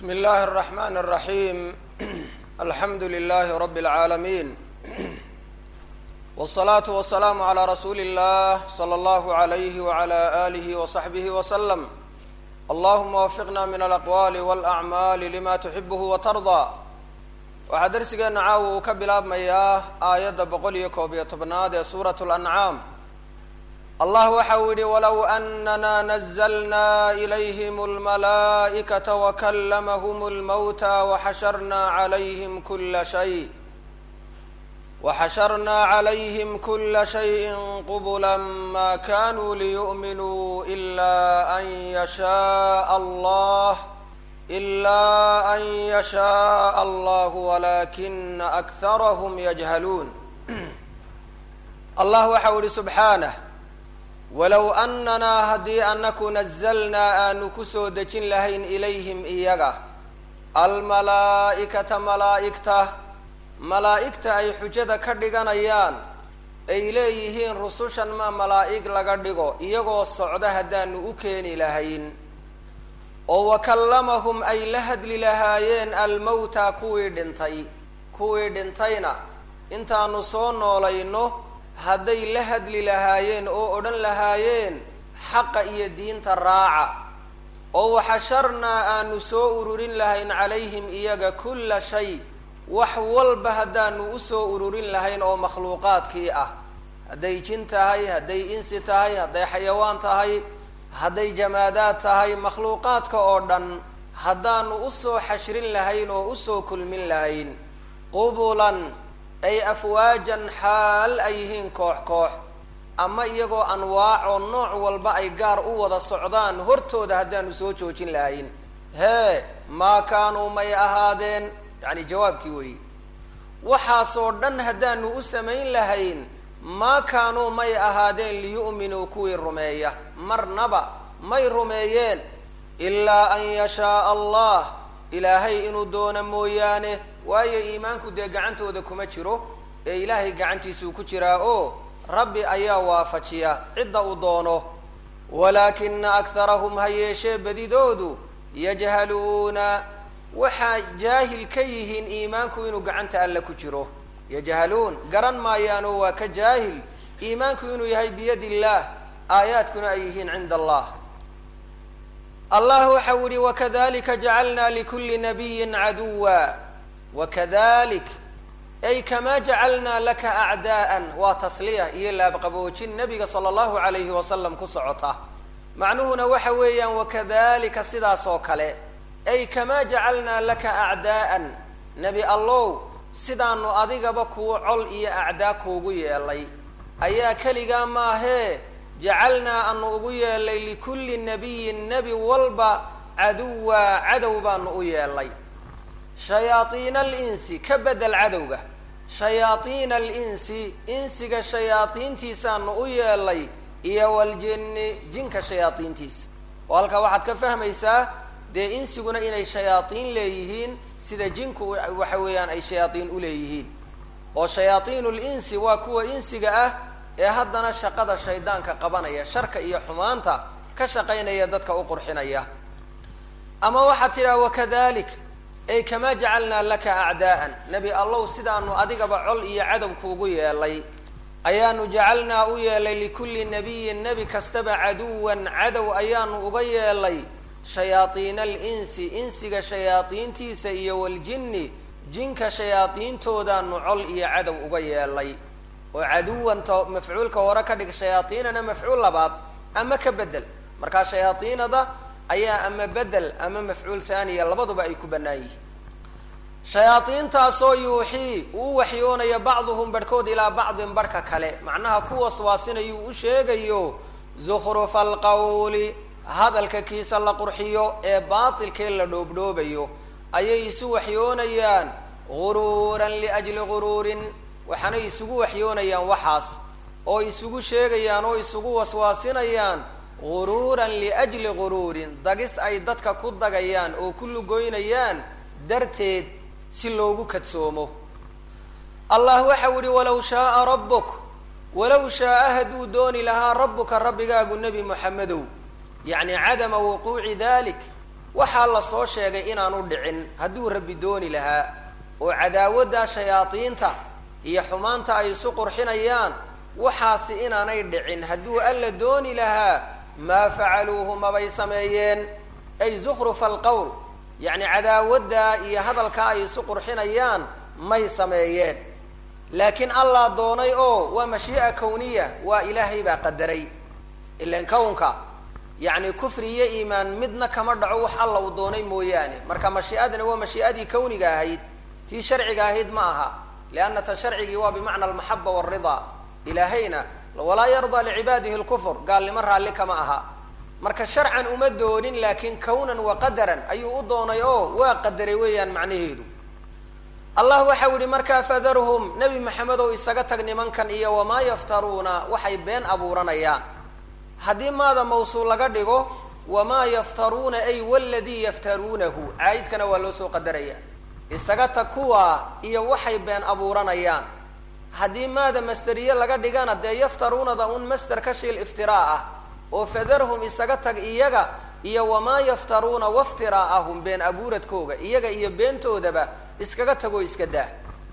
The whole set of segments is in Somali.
بsم الlh الرحmن الرحيم الحمd للh رب العاalمين والصلاaة والسلام عlى رsuuل الlh صلى الlه عليه وعlى آله وصحبه وسلم اللهma وفقna min الأقوال والأعمال لma تحibه وترضى waxaa dersigeena caawa uu ka bilaabmayaa aayadda boqol iyo koob iyo tobnaad ee suuraة الأنعاam allah waxa uu yihi wlow أnna نزlna إlayhm الmalaaئkaةa وklmhm الmوtى وxashrna عlayhm kula شhay وxashrna عlayhm kula شhayءi qbla ma kanuu liyؤminuu إla an yشhaء allah إla an yشhaء allah wlakina أkharhm yجhaluun allah waxa uu yihi subxaanه walow annanaa haddii anaku nazalnaa aanu kusoo dejin lahayn ilayhim iyaga almalaa'ikata malaa'igta malaa'igta ay xujada ka dhiganayaan ay leeyihiin rusushan ma malaa'ig laga dhigo iyagoo socda haddaanu u keeni lahayn oo wakallamahum ay la hadli lahaayeen almawta kuwii dhintay kuwii dhintayna intaanu soo noolayno hadday la hadli lahaayeen oo odhan lahaayeen xaqa iyo diinta raaca oo waxasharnaa aanu soo ururin lahayn calayhim iyaga kulla shay wax walba haddaanu usoo ururin lahayn oo makhluuqaadkii ah hadday jin tahay hadday insi tahay hadday xayawaan tahay hadday jamaadaad tahay makhluuqaadka oo dhan haddaanu usoo xashrin lahayn oo usoo kulmin lahayn qubulan ay afwaajan xaal ay yihiin koox koox ama iyagoo anwaac oo nooc walba ay gaar u wada socdaan hortooda haddaanu soo joojin lahayn hee maa kaanuu may ahaadeen yacni jawaabkii weeye waxaasoo dhan haddaanu u samayn lahayn maa kaanuu may ahaadeen liyu'minuu kuwii rumeeya marnaba may rumeeyeen ilaa an yashaaa allah ilaahay inuu doono mooyaane waayo iimaanku dee gacantooda kuma jiro ee ilaahay gacantiisuu ku jiraa oo rabbi ayaa waafajiya cidda uu doono walaakina akharahum ha yeeshee badidoodu yajhaluuna waxaa jaahil ka yihiin iimaanku inuu gacanta alle ku jiro yajhaluun garan maayaanoo waa ka jaahil iimaanku inuu yahay biyadi illaah aayaadkuna ay yihiin cinda allah allah waxa u yihi wakadalika jacalna likuli nabiyin caduwa wakadalik ay kamaa jacalnaa laka acdaa'an waa tasliya iyo laabqaboojin nabiga sala allahu alayhi wasalam ku socota macnuhuna waxa weeyaan wakadalika sidaas oo kale ay kamaa jacalnaa laka acdaa'an nebi allow sidaanu adigaba kuu col iyo acdaa kuugu yeelay ayaa keligaa maahee jacalnaa anu ugu yeelay likulli nabiyin nebi walba caduwa cadow baanu u yeelay shayaaiina alinsi ka bedel cadowga shayaaiina alinsi insiga shayaadiintiisaanu u yeelay iyo waljinni jinka shayaadiintiisa oo halkaa waxaad ka fahmaysaa dee insiguna inay shayaaiin leeyihiin sida jinku waxa weeyaan ay shayaaiin uleeyihiin oo shayaaiinu linsi waa kuwa insiga ah ee haddana shaqada shaydaanka qabanaya sharka iyo xumaanta ka shaqaynaya dadka u qurxinaya ama waxaad tidhaha wakadalik ay kamaa jacalnaa laka acdaa'an nebi allow sidaanu adigaba col iyo cadow kuugu yeelay ayaanu jacalnaa u yeelay likulli nabiyin nebi kastaba caduwan cadow ayaanu uga yeelay shayaaiina alinsi insiga shayaadiintiisa iyo waljinni jinka shayaadiintoodaanu col iyo cadow uga yeelay oo caduwanta mafcuulka hore ka dhig shayaaiinana mafcuul labaad ama ka bedel markaa shayaaiinada ayaa ama bedel ama mafcuul thaniya labaduba ay ku bannaan yihiin shayaadiintaasoo yuuxii uu waxyoonayo bacduhum barhkood ilaa bacdin barhka kale macnaha ku waswaasinayuu u sheegayo zukhrufa alqawli hadalka kiisa la qurxiyo ee baatilkee la dhoobdhoobayo ayay isu waxyoonayaan guruuran liajli guruurin waxaanay isugu waxyoonayaan waxaas oo isugu sheegayaan oo isugu waswaasinayaan guruuran liajli guruurin dagis ay dadka ku dagayaan oo ku lugoynayaan darteed si loogu kadsoomo allah waxau yihi walow shaaa rabbuk walow shaaa hadduu dooni lahaa rabbuka rabbigaagu nebi moxamedow yacni cadama wuquuci dalik waxaa la soo sheegay inaanu dhicin hadduu rabbi dooni lahaa oo cadaawadda shayaadiinta iyo xumaanta ay isu qurxinayaan waxaasi inaanay dhicin hadduu alla dooni lahaa maa facaluuhu mabay sameeyeen ay zukhrufa alqowl yacni cadaawadda iyo hadalkaa ay isu qurxinayaan may sameeyeen laakiin allah doonay oo waa mashii'a kawniya waa ilaahay baa qadaray ilan kownka yacni kufri iyo iimaan midna kama dhaco wax alla uu doonay mooyaane marka mashii'adani waa mashii'adii kawniga ahayd tii sharciga ahayd ma aha lianna ta sharcigii waa bimacna almaxaba waalridaa ilaahayna walaa yardaa licibaadihi lkufr gaalnimo raalli kama aha marka sharcan uma doonin laakiin kawnan wa qadaran ayuu u doonay oo waa qadaray weeyaan macnaheedu allah waxau yihi markaa fadarhum nebi maxamed ow isaga tag nimankan iyo wamaa yaftaruuna waxay been abuuranayaan haddii maada mawsuul laga dhigo wamaa yaftaruuna ay waladii yaftaruunahu caayidkana waa loo soo qadaraya isaga tag kuwaa iyo waxay been abuuranayaan haddii maada masteriye laga dhigana dee yaftaruunada un master ka shiil iftiraa ah oo fadarhum isaga tag iyaga iyo wamaa yaftaruuna waftiraa'ahum been abuuradkooga iyaga iyo beentoodaba iskaga tagoo iska daa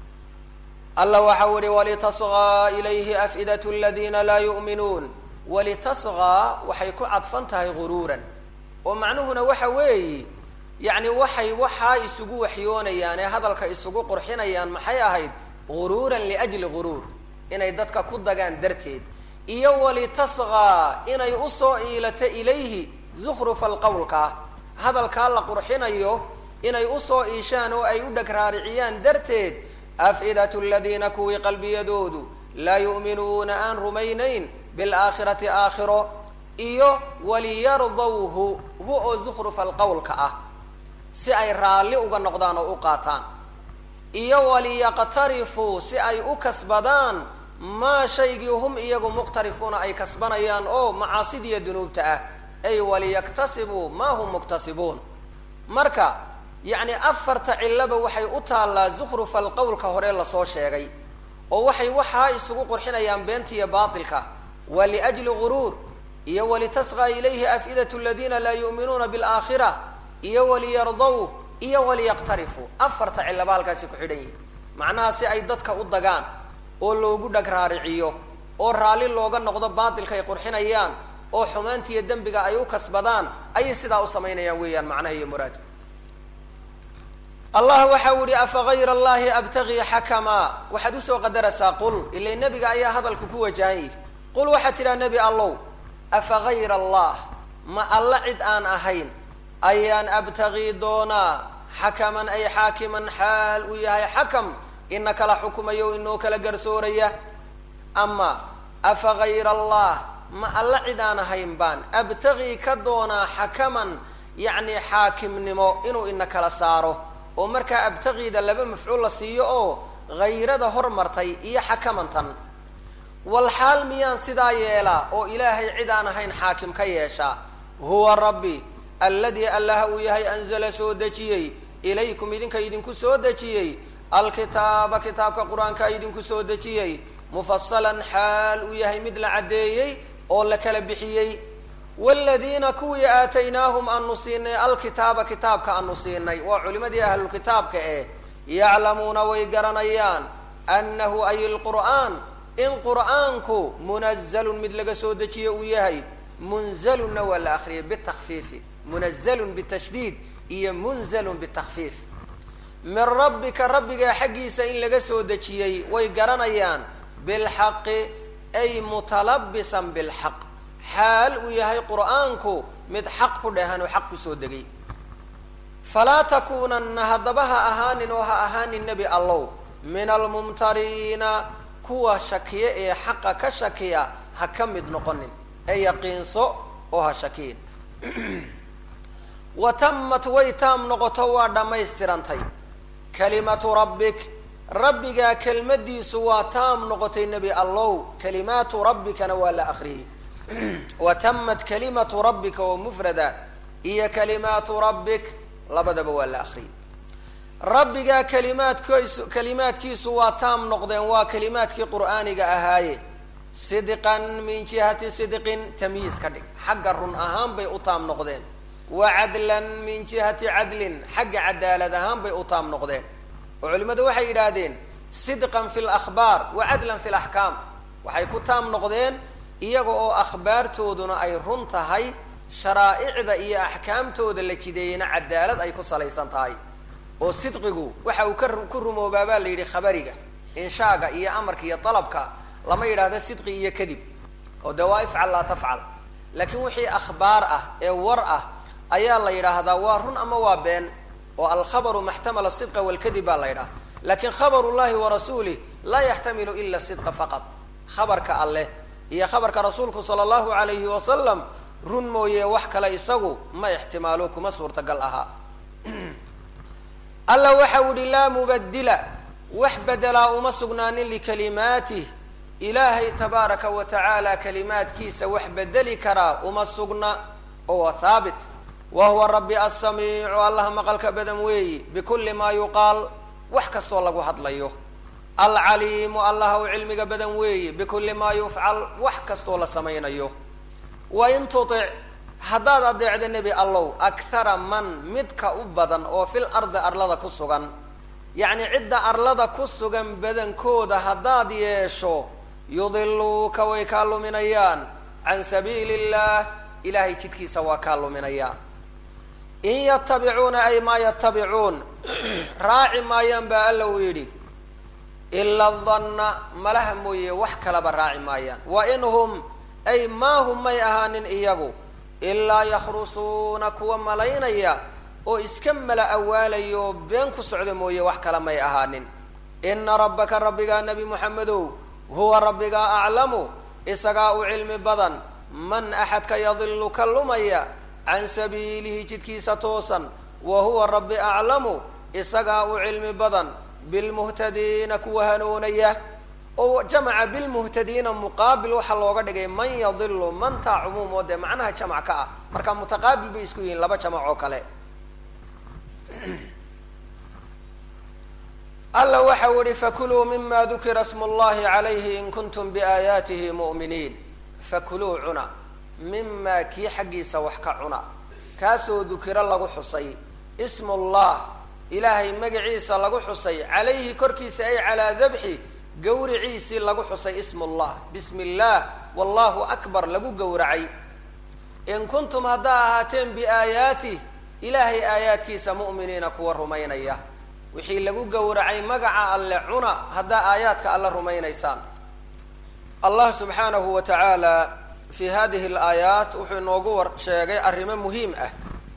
alla waxau ihi walitasqaa ilayhi af'idatu aladiina laa yu'minuun walitasqaa waxay ku cadfan tahay guruuran oo macnuhuna waxa weeyi yacni waxay waxaa isugu waxyoonayaan ee hadalka isugu qurxinayaan maxay ahayd guruuran liajli guruur inay dadka ku dagaan darteed iyo walitasqaa inay usoo iilato ilayhi zukhrufa alqowlka hadalkaa la qurxinayo inay usoo iishaan oo ay u dheg raariciyaan darteed af'idatu aladiina kuwii qalbiyadoodu laa yu'minuuna aan rumaynayn bilaakhirati aakhiro iyo waliyardawhu hu oo zukhrufa alqowlka ah si ay raalli uga noqdaan oo u qaataan iyo waliyaqtarifuu si ay u kasbadaan maa shaygii hum iyagu muqtarifuuna ay kasbanayaan oo macaasidiiyo dunuubta ah ay waliyaktasibuu maa hum muktasibuun marka yacni afarta cillaba waxay u taallaa zukhrufa alqowlka hore lasoo sheegay oo waxay waxaa isugu qurxinayaan beenta iyo baatilka waa liajli guruur iyo walitasqaa ilayhi af'idatu aladiina laa yu'minuuna bilaakhira iyo waliyardaw iyo waliyaqtarifuu afarta cillaba halkaasi ku xidhan yihin macnaha si ay dadka u dagaan oo loogu dhag raariciyo oo raalli looga noqdo baatilka ay qurxinayaan oo xumaanta iyo dembiga ay u kasbadaan ayay sidaa u samaynayaan weeyaan macnaha iyo muraadku allah waxau yihi afa gayra allahi abtagii xakamaa waxaad usoo qadaraysaa qul ila nebiga ayaa hadalku ku wajahan yihi qul waxaad tidhaha nebi allow afa gayra allah ma alla cid aan ahayn ayaan abtagii doonaa xakaman ay xaakiman xaal uu yahay xakam ina kala xukumayo inoo kala garsooraya ama afa gayra allah ma alla cid aan ahayn baan abtagii ka doonaa xakaman yacni xaakimnimo inuu ina kala saaro oo markaa abtagiida laba mafcuul la siiyo oo hayrada hormartay iyo xakamantan wal xaal miyaan sidaa yeelaa oo ilaahay cid aan ahayn xaakim ka yeeshaa huwa rabbi alladii allaha uu yahay anzala soo dejiyey ilaykum idinka idinku soo dejiyey alkitaaba kitaabka qur-aanka idinku soo dejiyey mufasalan xaal uu yahay mid la caddeeyey oo la kala bixiyey wladiina kuwii aataynaahum aanu siinay alkitaaba kitaabka aanu siinay waa culimadii ahlulkitaabka eh yaclamuuna way garanayaan annahu ay lqur'aan in qur'aanku munazalun mid laga soo dejiye uu yahay munzalunna waa la akriyay bitakfiifi munazalun bitashdiid iyo munzalun bitakfiif min rabbika rabbigaa xaggiisa in laga soo dejiyey way garanayaan bilxaqi ay mutalabisan bilxaq xaal uu yahay qur'aanku mid xaq ku dhehan oo xaq kusoo degay falaa takuunanna haddaba ha ahaanin oo ha ahaanin nebi allow min almumtariina kuwa shakiya ee xaqa ka shakiya ha ka mid noqonin ee yaqiinso oo ha shakiyin wa tamat way taam noqoto waa dhammaystirantay kalimatu rabbik rabbigaa kelmadiisu waa taam noqotay nebi allow kalimaatu rabbikana waa la akriyey wa tamat kalimatu rabbika oo mufrada iyo kalimaatu rabbik labadaba waa la akriyey rabbigaa kalimaadkiisu kalimaadkiisu waa taam noqdeen waa kalimaadkii qur'aaniga ahaaye sidqan min jihati sidqin tamyiis ka dhig xagga run ahaan bay u taam noqdeen wa cadlan min jihati cadlin xagga cadaalad ahaan bay u taam noqdeen oo culimmadu waxay yidhaahdeen sidqan fi lakhbaar wa cadlan fi laxkaam waxay ku taam noqdeen iyaga oo akhbaartooduna ay run tahay sharaa'icda iyo axkaamtooda la jideeyeyna cadaalad ay ku salaysan tahay oo sidqigu waxa uu ka ku rumoobaa baa la yidhi khabariga inshaaga iyo amarka iyo dalabka lama yidhaahdo sidqi iyo kadib oo dee waa ifcal laa tafcal laakiin wixii akhbaar ah ee war ah ayaa la yidhaahdaa waa run ama waa been oo alkhabaru maxtamala sidqa walkadib baa la yidhaha lakin khabar llahi wa rasuulih laa yaxtamilu ila sidqa faqad khabarka alleh iyo khabarka rasuulku sala allahu alayhi wasalam run mooye wax kale isagu ma ixtimaalo kuma suurtagal ahaa alla waxa u ihi laa mubadila wax bedelaa uma sugnaanin likalimaatih ilaahay tabaaraka wa tacaala kalimaadkiisa wax bedeli karaa uma sugna oo waa haabit wa huwa rabbi asamiicu allaha maqalka badan weeyi bikulli maa yuqaal wax kastoo lagu hadlayo alcaliimu allaha u cilmiga badan weeyi bikulli maa yufcal wax kastoo la samaynayo wa in tutic haddaad adeecdo nebi allow akhara man midka u badan oo fil ardi arlada ku sugan yacni cidda arlada ku sugan badankooda haddaad yeesho yudiluuka way kaa luminayaan can sabiili illah ilahay jidkiisa waa kaa luminayaan in yatabicuuna ay maa yatabicuun raaci maayaan baa alla uu yidhi ila danna malaha mooye wax kalaba raaci maayaan wa in hum ay maa hum may ahaanin iyagu ilaa yakhrusuuna kuwa malaynaya oo iska mala awaalayo been ku socda mooye wax kale may ahaanin ina rabbaka rabbigaa nebi moxamedow huwa rabbigaa aclamu isagaa u cilmi badan man axadka yadilu ka lumaya can sabiilihi jidkiisa toosan wa huwa rabbi aclamu isagaa u cilmi badan bilmuhtadiina kuwa hanuunaya oo jamaca bilmuhtadiina muqaabil waxaa looga dhigay man yadilu mantaa cumuum oo dee macnaha jamac ka ah marka mutaqaabil bay isku yihiin laba jamac oo kale alla waxau ihi fakuluu mima dukira smu llahi calayhi in kuntum biaayaatihi mu'miniin fakuluu cuna mimaa kii xaggiisa wax ka cuna kaasoo dukiro lagu xusay ismu llah ilaahay magaciisa lagu xusay calayhi korkiisa ay calaa dabxi gawriciisii lagu xusay ismu llah bismi illaah wallahu akbar lagu gowracay in kuntum haddaa ahaateen biaayaatih ilaahay aayaadkiisa mu'miniina kuwa rumaynaya wixii lagu gowracay magaca alle cuna haddaa aayaadka alle rumaynaysaan allah subxaanahu wa tacaala fi hadihi alaayaat wuxuu inoogu war sheegay arrimo muhiim ah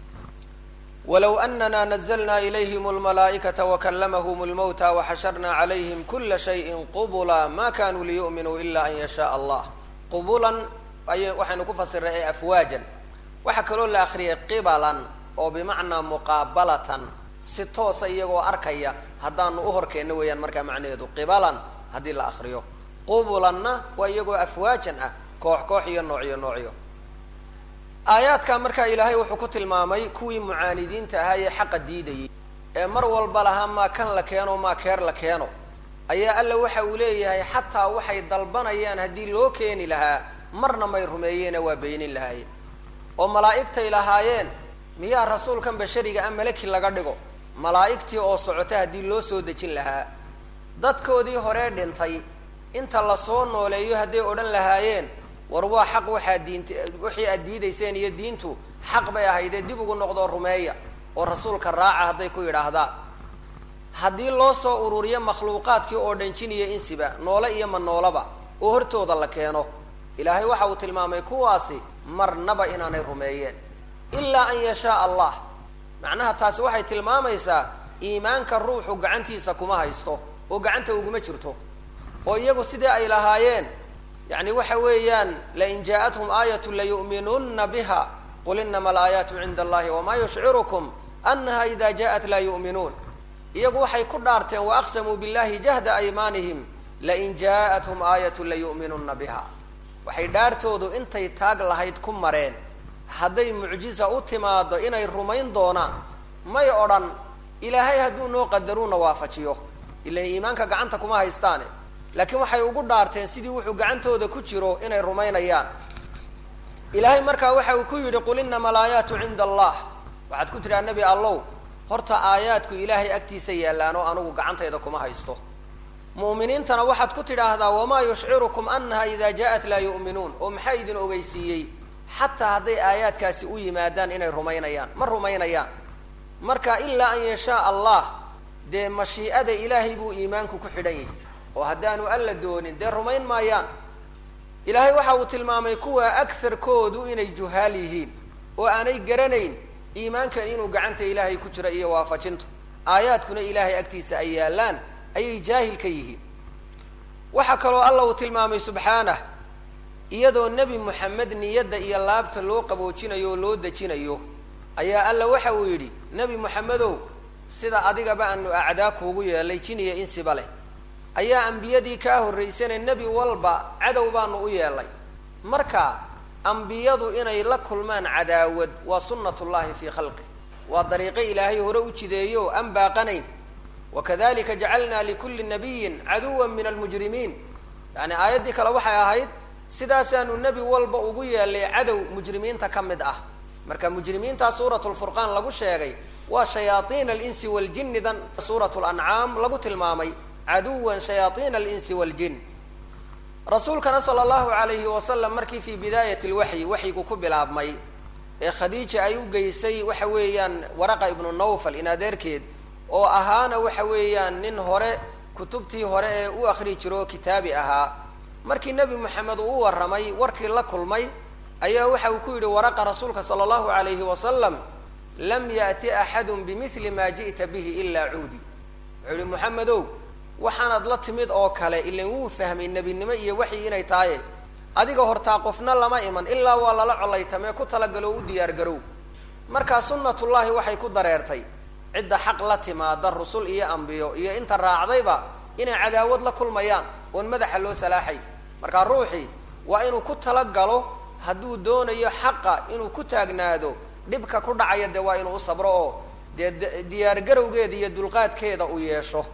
walow anana nazlna ilayhim almalaa'ikata wakalamahum lmowta waxasharna calayhim kula shayin qubula ma kanuu liyu'minuu ila an yashaء allah qubulan ay waxaynu ku fasiray ee afwaajan waxaa kaloo la akriyay qibalan oo bimacnaa muqaabalatan si toosa iyagoo arkaya haddaanu uhorkeenno weeyaan markaa macnaheedu qibalan haddii la akriyo qubulanna waa iyagoo afwaajan ah koox koox iyo noocyo noocyo aayaadka markaa ilaahay wuxuu ku tilmaamay kuwii mucaanidiinta ahaa ee xaqa diidayay ee mar walba lahaa maa kan la keeno maa keer la keeno ayaa alla waxa uu leeyahay xataa waxay dalbanayaan haddii loo keeni lahaa marna may rumeeyeena waa beynin lahaayeen oo malaa'igtay lahaayeen miyaa rasuulkan bashariga a malaki laga dhigo malaa'igtii oo socota haddii loo soo dejin lahaa dadkoodii horee dhintay inta lasoo nooleeyo hadday odhan lahaayeen war waa xaq waxaa diinta wixii aad diidayseen iyo diintu xaq bay ahaydee dib ugu noqdoo rumeeya oo rasuulka raaca hadday ku yidhaahdaan haddii loo soo ururiyo makhluuqaadkii oo dhan jin iyo insiba noole iyo ma noolaba oo hortooda la keeno ilaahay waxa uu tilmaamay kuwaasi marnaba inaanay rumeeyeen ilaa an yashaa allah macnaha taasi waxay tilmaamaysaa iimaanka ruuxu gacantiisa kuma haysto oo gacanta uguma jirto oo iyagu sidii ay lahaayeen yani waxa weeyaan lain jaaءathum aayat layu'minuna biha qul inama alaayaatu cinda allahi wama yushcirukum anaha ida jaءat laa yu'minuun iyagu waxay ku dhaarteen waaqsamuu billahi jahda aymaanihim lain jaaءathum aayatu layu'minuna biha waxay dhaartoodu intay taag lahayd ku mareen hadday mucjiza u timaado inay rumayn doonaan may odhan ilaahay hadduu noo qadaruuna waafajiyo ilan iimaanka gacanta kuma haystaane laakiin waxay ugu dhaarteen sidii wuxuu gacantooda ku jiro inay rumaynayaan ilaahay markaa waxa uu ku yidhi qul inama alaayaatu cinda allah waxaad ku tidhaha nebi allow horta aayaadku ilaahay agtiisa yaallaan oo anugu gacantayda kuma haysto mu'miniintana waxaad ku tidhaahdaa wamaa yushcirukum annaha idaa ja'at laa yu'minuun oo maxaa idin ogeysiiyey xataa hadday aayaadkaasi u yimaadaan inay rumaynayaan ma rumaynayaan marka ilaa an yashaa allah dee mashii'ada ilaahay buu iimaanku ku xidhan yahay oo haddaanu alla doonin dee rumayn maayaan ilaahay waxa uu tilmaamay kuwa agarkoodu inay juhaal yihiin oo aanay garanayn iimaankan inuu gacanta ilaahay ku jiro iyo waafajintu aayaadkuna ilaahay agtiisa ay yaallaan ayay jaahil ka yihiin waxaa kaloo alla uu tilmaamay subxaanah iyadoo nebi moxamed niyadda iyo laabta loo qaboojinayo oo loo dejinayo ayaa alla waxa uu yidhi nebi moxamedow sida adigaba aanu acdaa kuugu yeelay jin iyo insiba leh ayaa ambiyadii kaa horraysane nebi walba cadow baanu u yeelay marka ambiyadu inay la kulmaan cadaawad waa sunnatullahi fii khalqih waa dariiqo ilaahay hore u jideeyo aan baaqanayn wakadalika jacalna likulli nabiyin caduwan min almujrimiin yani aayaddii kale waxay ahayd sidaasaanu nebi walba ugu yeelay cadow mujrimiinta ka mid ah marka mujrimiintaa suurat lfurqaan lagu sheegay waa shayaaiin alinsi waljini dan suurat lancaam lagu tilmaamay caduwan shayaaiin alinsi waljin rasuulkana sala allahu alayhi wasalam markii fii bidaayat lwaxyi waxyigu ku bilaabmay ee khadiija ay u geysay waxa weeyaan waraqa ibnu nawfal in adeerkeed oo ahaana waxa weeyaan nin hore kutubtii hore ee u akri jiro oo kitaabi ahaa markii nebi moxamed uu u warramay warkii la kulmay ayaa waxa uu ku yidhi waraqa rasuulka sala allahu alayhi wasalam lam yaأti axadu bimili ma ji'ta bihi ilaa cuudi wuxuu yihi moxamedow waxaanad la timid oo kale ilan wuu fahmay nebinimo iyo waxyi inay tahaye adiga hortaa qofna lama iman ilaa waa lala colaytamee ku talagalo u diyaar garow markaa sunnatullaahi waxay ku dareertay cidda xaq la timaada rusul iyo ambiyo iyo inta raacdayba inay cadaawad la kulmayaan oon madaxa loo salaaxay markaa ruuxii waa inuu ku talagalo hadduu doonayo xaqa inuu ku taagnaado dhibka ku dhacaya dee waa inuu u sabro oo dee diyaar garowgeeda iyo dulqaadkeeda uu yeesho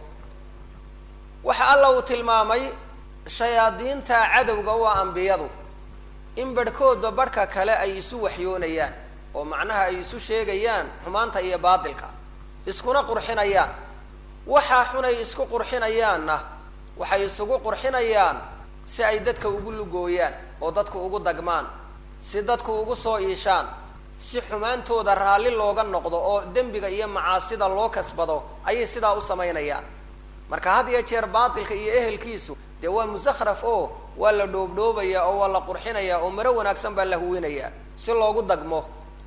waxa alla uu tilmaamay shayaadiinta cadowga u ah ambiyadu in barhkoodba barhka kale ay isu waxyoonayaan oo macnaha ay isu sheegayaan xumaanta iyo baatilka iskuna qurxinayaan waxaa xunay isku qurxinayaanna waxay isugu qurxinayaan si ay dadka ugu lugooyaan oo dadku ugu dagmaan si dadku ugu soo iishaan si xumaantooda raalli looga noqdo oo dembiga iyo macaasida loo kasbado ayay sidaa u samaynayaan marka had iyo jeer baatilka iyo ehelkiisu dee waa musakhraf oo waa la dhoobdhoobaya oo waa la qurxinaya oo maro wanaagsan baa la huwinaya si loogu dagmo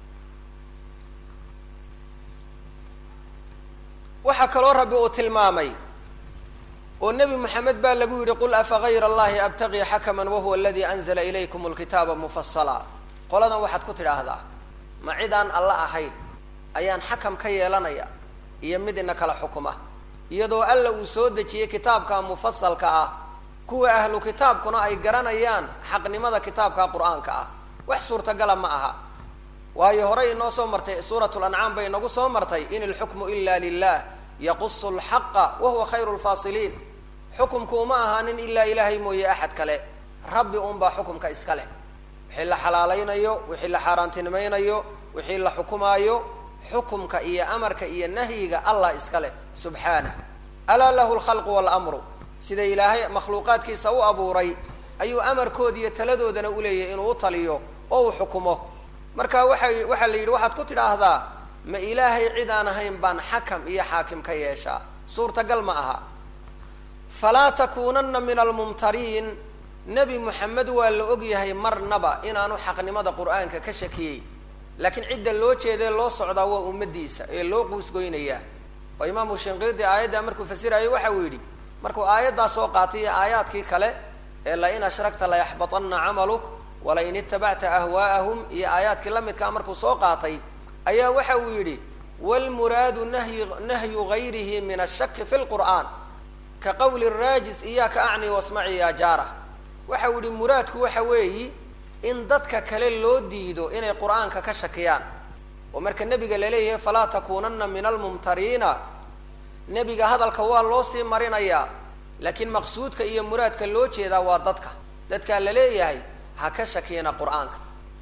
waxaa kaloo rabbi uu tilmaamay oo nebi moxamed baa lagu yidhi qul afa gayra allahi abtaqii xakaman wahuwa aladii anzala ilaykum lkitaaba mufasala qoladan waxaad ku tidhaahdaa ma cidaan alla ahayn ayaan xakam ka yeelanaya iyo mid ina kala xukuma iyadoo alla uu soo dejiyey kitaabka mufasalka ah kuwa ahlu kitaabkuna ay garanayaan xaqnimada kitaabka qur-aanka ah wax suurtagala ma aha waayo horey inoo soo martay suurat lancaam bay inagu soo martay in ilxukmu ila lilah yaqusu lxaqa wahuwa khayru lfaasiliin xukumku uma ahaanin ilaa ilaahay mooye axad kale rabbi unbaa xukumka iska leh wixii la xalaalaynayo wixii la xaaraantinimaynayo wixii la xukumaayo xukumka iyo amarka iyo nahyiga allah iska leh subxaanah alaa lahu lkhalqu waalamru sida ilaahay makhluuqaadkiisa u abuuray ayuu amarkooda iyo taladoodana uleeyahay inuu u taliyo oo uu xukumo marka waxay waxaa la yidhi waxaad ku tidhaahdaa ma ilaahay cid aan ahayn baan xakam iyo xaakim ka yeeshaa suurtagal ma aha falaa takuunanna min almumtariin nebi moxamed waa la ogyahay marnaba inaanu xaqnimada qur-aanka ka shakiyey laakiin cidda loo jeedae loo socdaa waa ummadiisa ee loo quusgoynayaa oo imaamu shinqiidi aayaddaa markuu fasirayo waxa uu yidhi markuu aayaddaa soo qaatay iyo aayaadkii kale ee lain ashragta layaxbaطana camaluk walain itabacta ahwaa'ahum iyo aayaadkii la midkaa markuu soo qaatay ayaa waxa uu yidhi wlmuraadu nahyi nahyu gayrihi min ashaki fi lqur'aan ka qowli raajis iyaaka acni wasmaci ya jaara waxa uu yihi muraadku waxa weeyi in dadka kale loo diido inay qur-aanka ka shakiyaan oo marka nebiga laleeyahay falaa takuunana min almumtariina nebiga hadalka waa loo sii marinayaa laakiin maqsuudka iyo muraadka loo jeedaa waa dadka dadkaa la leeyahay ha ka shakiyana qur-aanka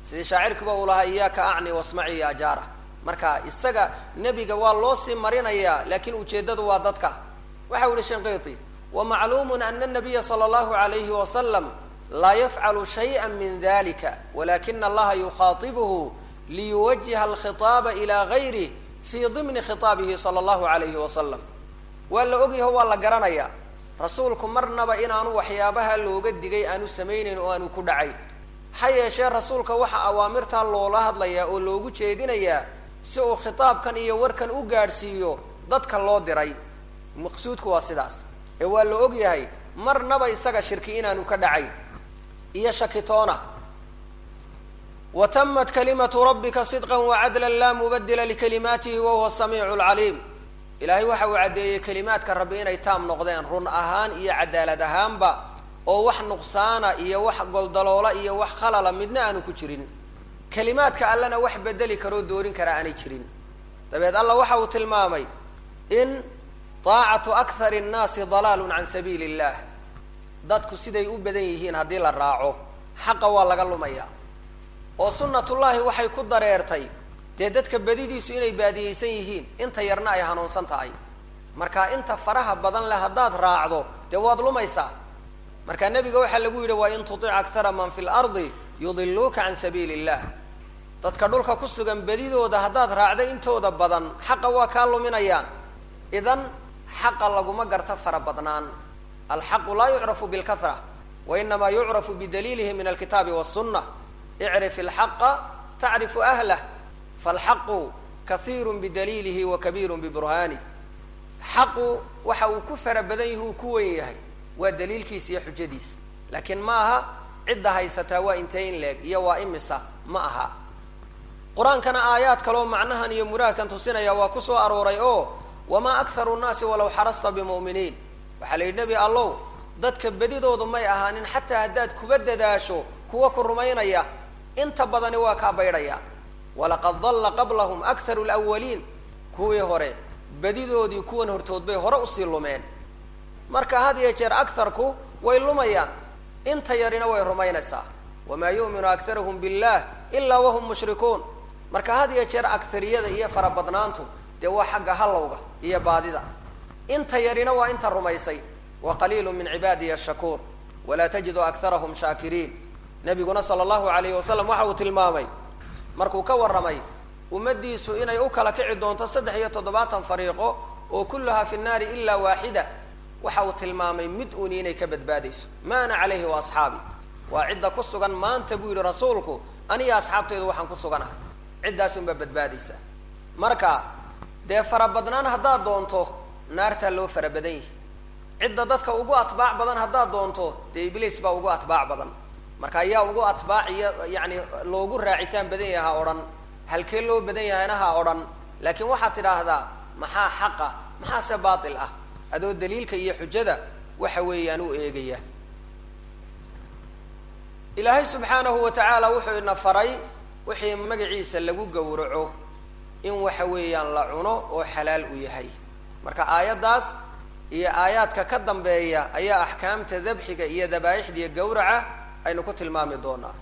sidii shaacirkiiba uu lahaa iyaaka acni wasmaci ya jaara marka isaga nebiga waa loo sii marinayaa laakiin ujeeddadu waa dadka waxa u yihi shinqiti wamacluumun ana nabiya sala allahu alayhi wasalam laa yafcalu shayئa min dalika walakina allaha yukhaatibuhu liyuwajiha alkhitaaba ila gayrih fii dimni khitaabihi sala allahu alayhi wasalam waa la ogyaho waa la garanayaa rasuulku marnaba inaanu waxyaabaha looga digay aanu samaynayn oo aanu ku dhacayn ha yeeshee rasuulka waxaa awaamirtaa loola hadlayaa oo loogu jeedinayaa si uu khitaabkan iyo warkan u gaadhsiiyo dadka loo diray maqsuudku waa sidaas ee waa la og yahay marnaba isaga shirki inaanu ka dhacayn iyo shakitoona wa tamat kalimatu rabbika sidqa wacadla laa mubadila likalimaatihi wahuwa samiicu lcaliim ilaahay waxa uu caddeeyey kelimaadka rabbi inay taam noqdeen run ahaan iyo cadaalad ahaanba oo wax nuqsaana iyo wax goldaloola iyo wax khalala midna aanu ku jirin kelimaadka allena wax bedeli karoo doorin karaa aanay jirin dabeed alla waxa uu tilmaamay in taacatu akhar nnaasi dalaalun can sabiili illah dadku siday u badan yihiin haddii la raaco xaqa waa laga lumaya oo sunnatullaahi waxay ku dareertay dee dadka badidiisu inay baadiyeysan yihiin inta yarna ay hanuunsan tahay marka inta faraha badan leh haddaad raacdo dee waad lumaysaa marka nebiga waxaa lagu yidhi waa in tutic aktara man fi lardi yudiluuka can sabiili illah dadka dhulka ku sugan bedidooda haddaad raacdo intooda badan xaqa waa kaa luminayaan idan xaqa laguma garto fara badnaan alxaqu laa yucrafu bilkahra wa inamaa yucrafu bidaliilihi min alkitaabi wasunna icrif ilxaqa tacrifu ahlah falxaqu kahiiru bidaliilihi wa kabiiru biburhanih xaqu waxa uu ku fara badan yahi uu ku wen yahay waa daliilkiisa iyo xujadiisa laakiin ma aha cidda haysataa waa intee in leeg iyo waa imisa ma aha qur-aankana aayaad kaleo macnahan iyo muraadkan tusinaya waa ku soo arooray oo wamaa akharu nnaasi walaw xarasta bimu'miniin waxaa la yidhi nebi allow dadka bedidoodu may ahaanin xataa haddaad kuba dadaasho kuwa ku rumaynaya inta badani waa kaa baydhaya walaqad dalla qablahum akharu lwaliin kuwii hore bedidoodii kuwan hortood bay hore usii lumeen marka had iyo jeer akharku way lumayaan inta yarina way rumaynaysaa wamaa yu'minu akharuhum billah ilaa wahum mushrikuun marka had iyo jeer akhariyada iyo farabadnaantu dee waa xagga hallowga iyo baadida inta yarina waa inta rumaysay wa qaliilu min cibaadiya ashakuur walaa tajidu akharahum shaakiriin nabiguna sala allahu alayhi wasalam waxa uu tilmaamay markuu ka warramay ummaddiisu inay u kala kici doonto saddex iyo toddobaatan fariiqo oo kulluhaa fi nnaari ilaa waaxida waxa uu tilmaamay mid uuni inay ka badbaadayso ma ana calayhi wa asxaabi waa cidda ku sugan maanta buu yidhi rasuulku aniga asxaabtaydu waxaan ku suganahay ciddaasunbaa badbaadaysa marka dee farabadnaan haddaad doonto naartaa loo fara badan yihi cidda dadka ugu atbaac badan haddaad doonto dee ibliis baa ugu atbaac badan marka ayaa ugu atbaac iyo yani loogu raacitaan badan yaha odhan halkee loo badan yahayna ha odhan laakiin waxaad tidhaahdaa maxaa xaqa maxaase baatil ah adoo daliilka iyo xujada waxa weeyaan u eegaya ilaahay subxaanahu wa tacaala wuxuu ina faray wixii magaciisa lagu gowraco in waxa weeyaan la cuno oo xalaal u yahay marka aayaddaas iyo aayaadka ka dambeeya ayaa axkaamta dabxiga iyo dabaa'ixda iyo gowraca aynu ku tilmaami doonaa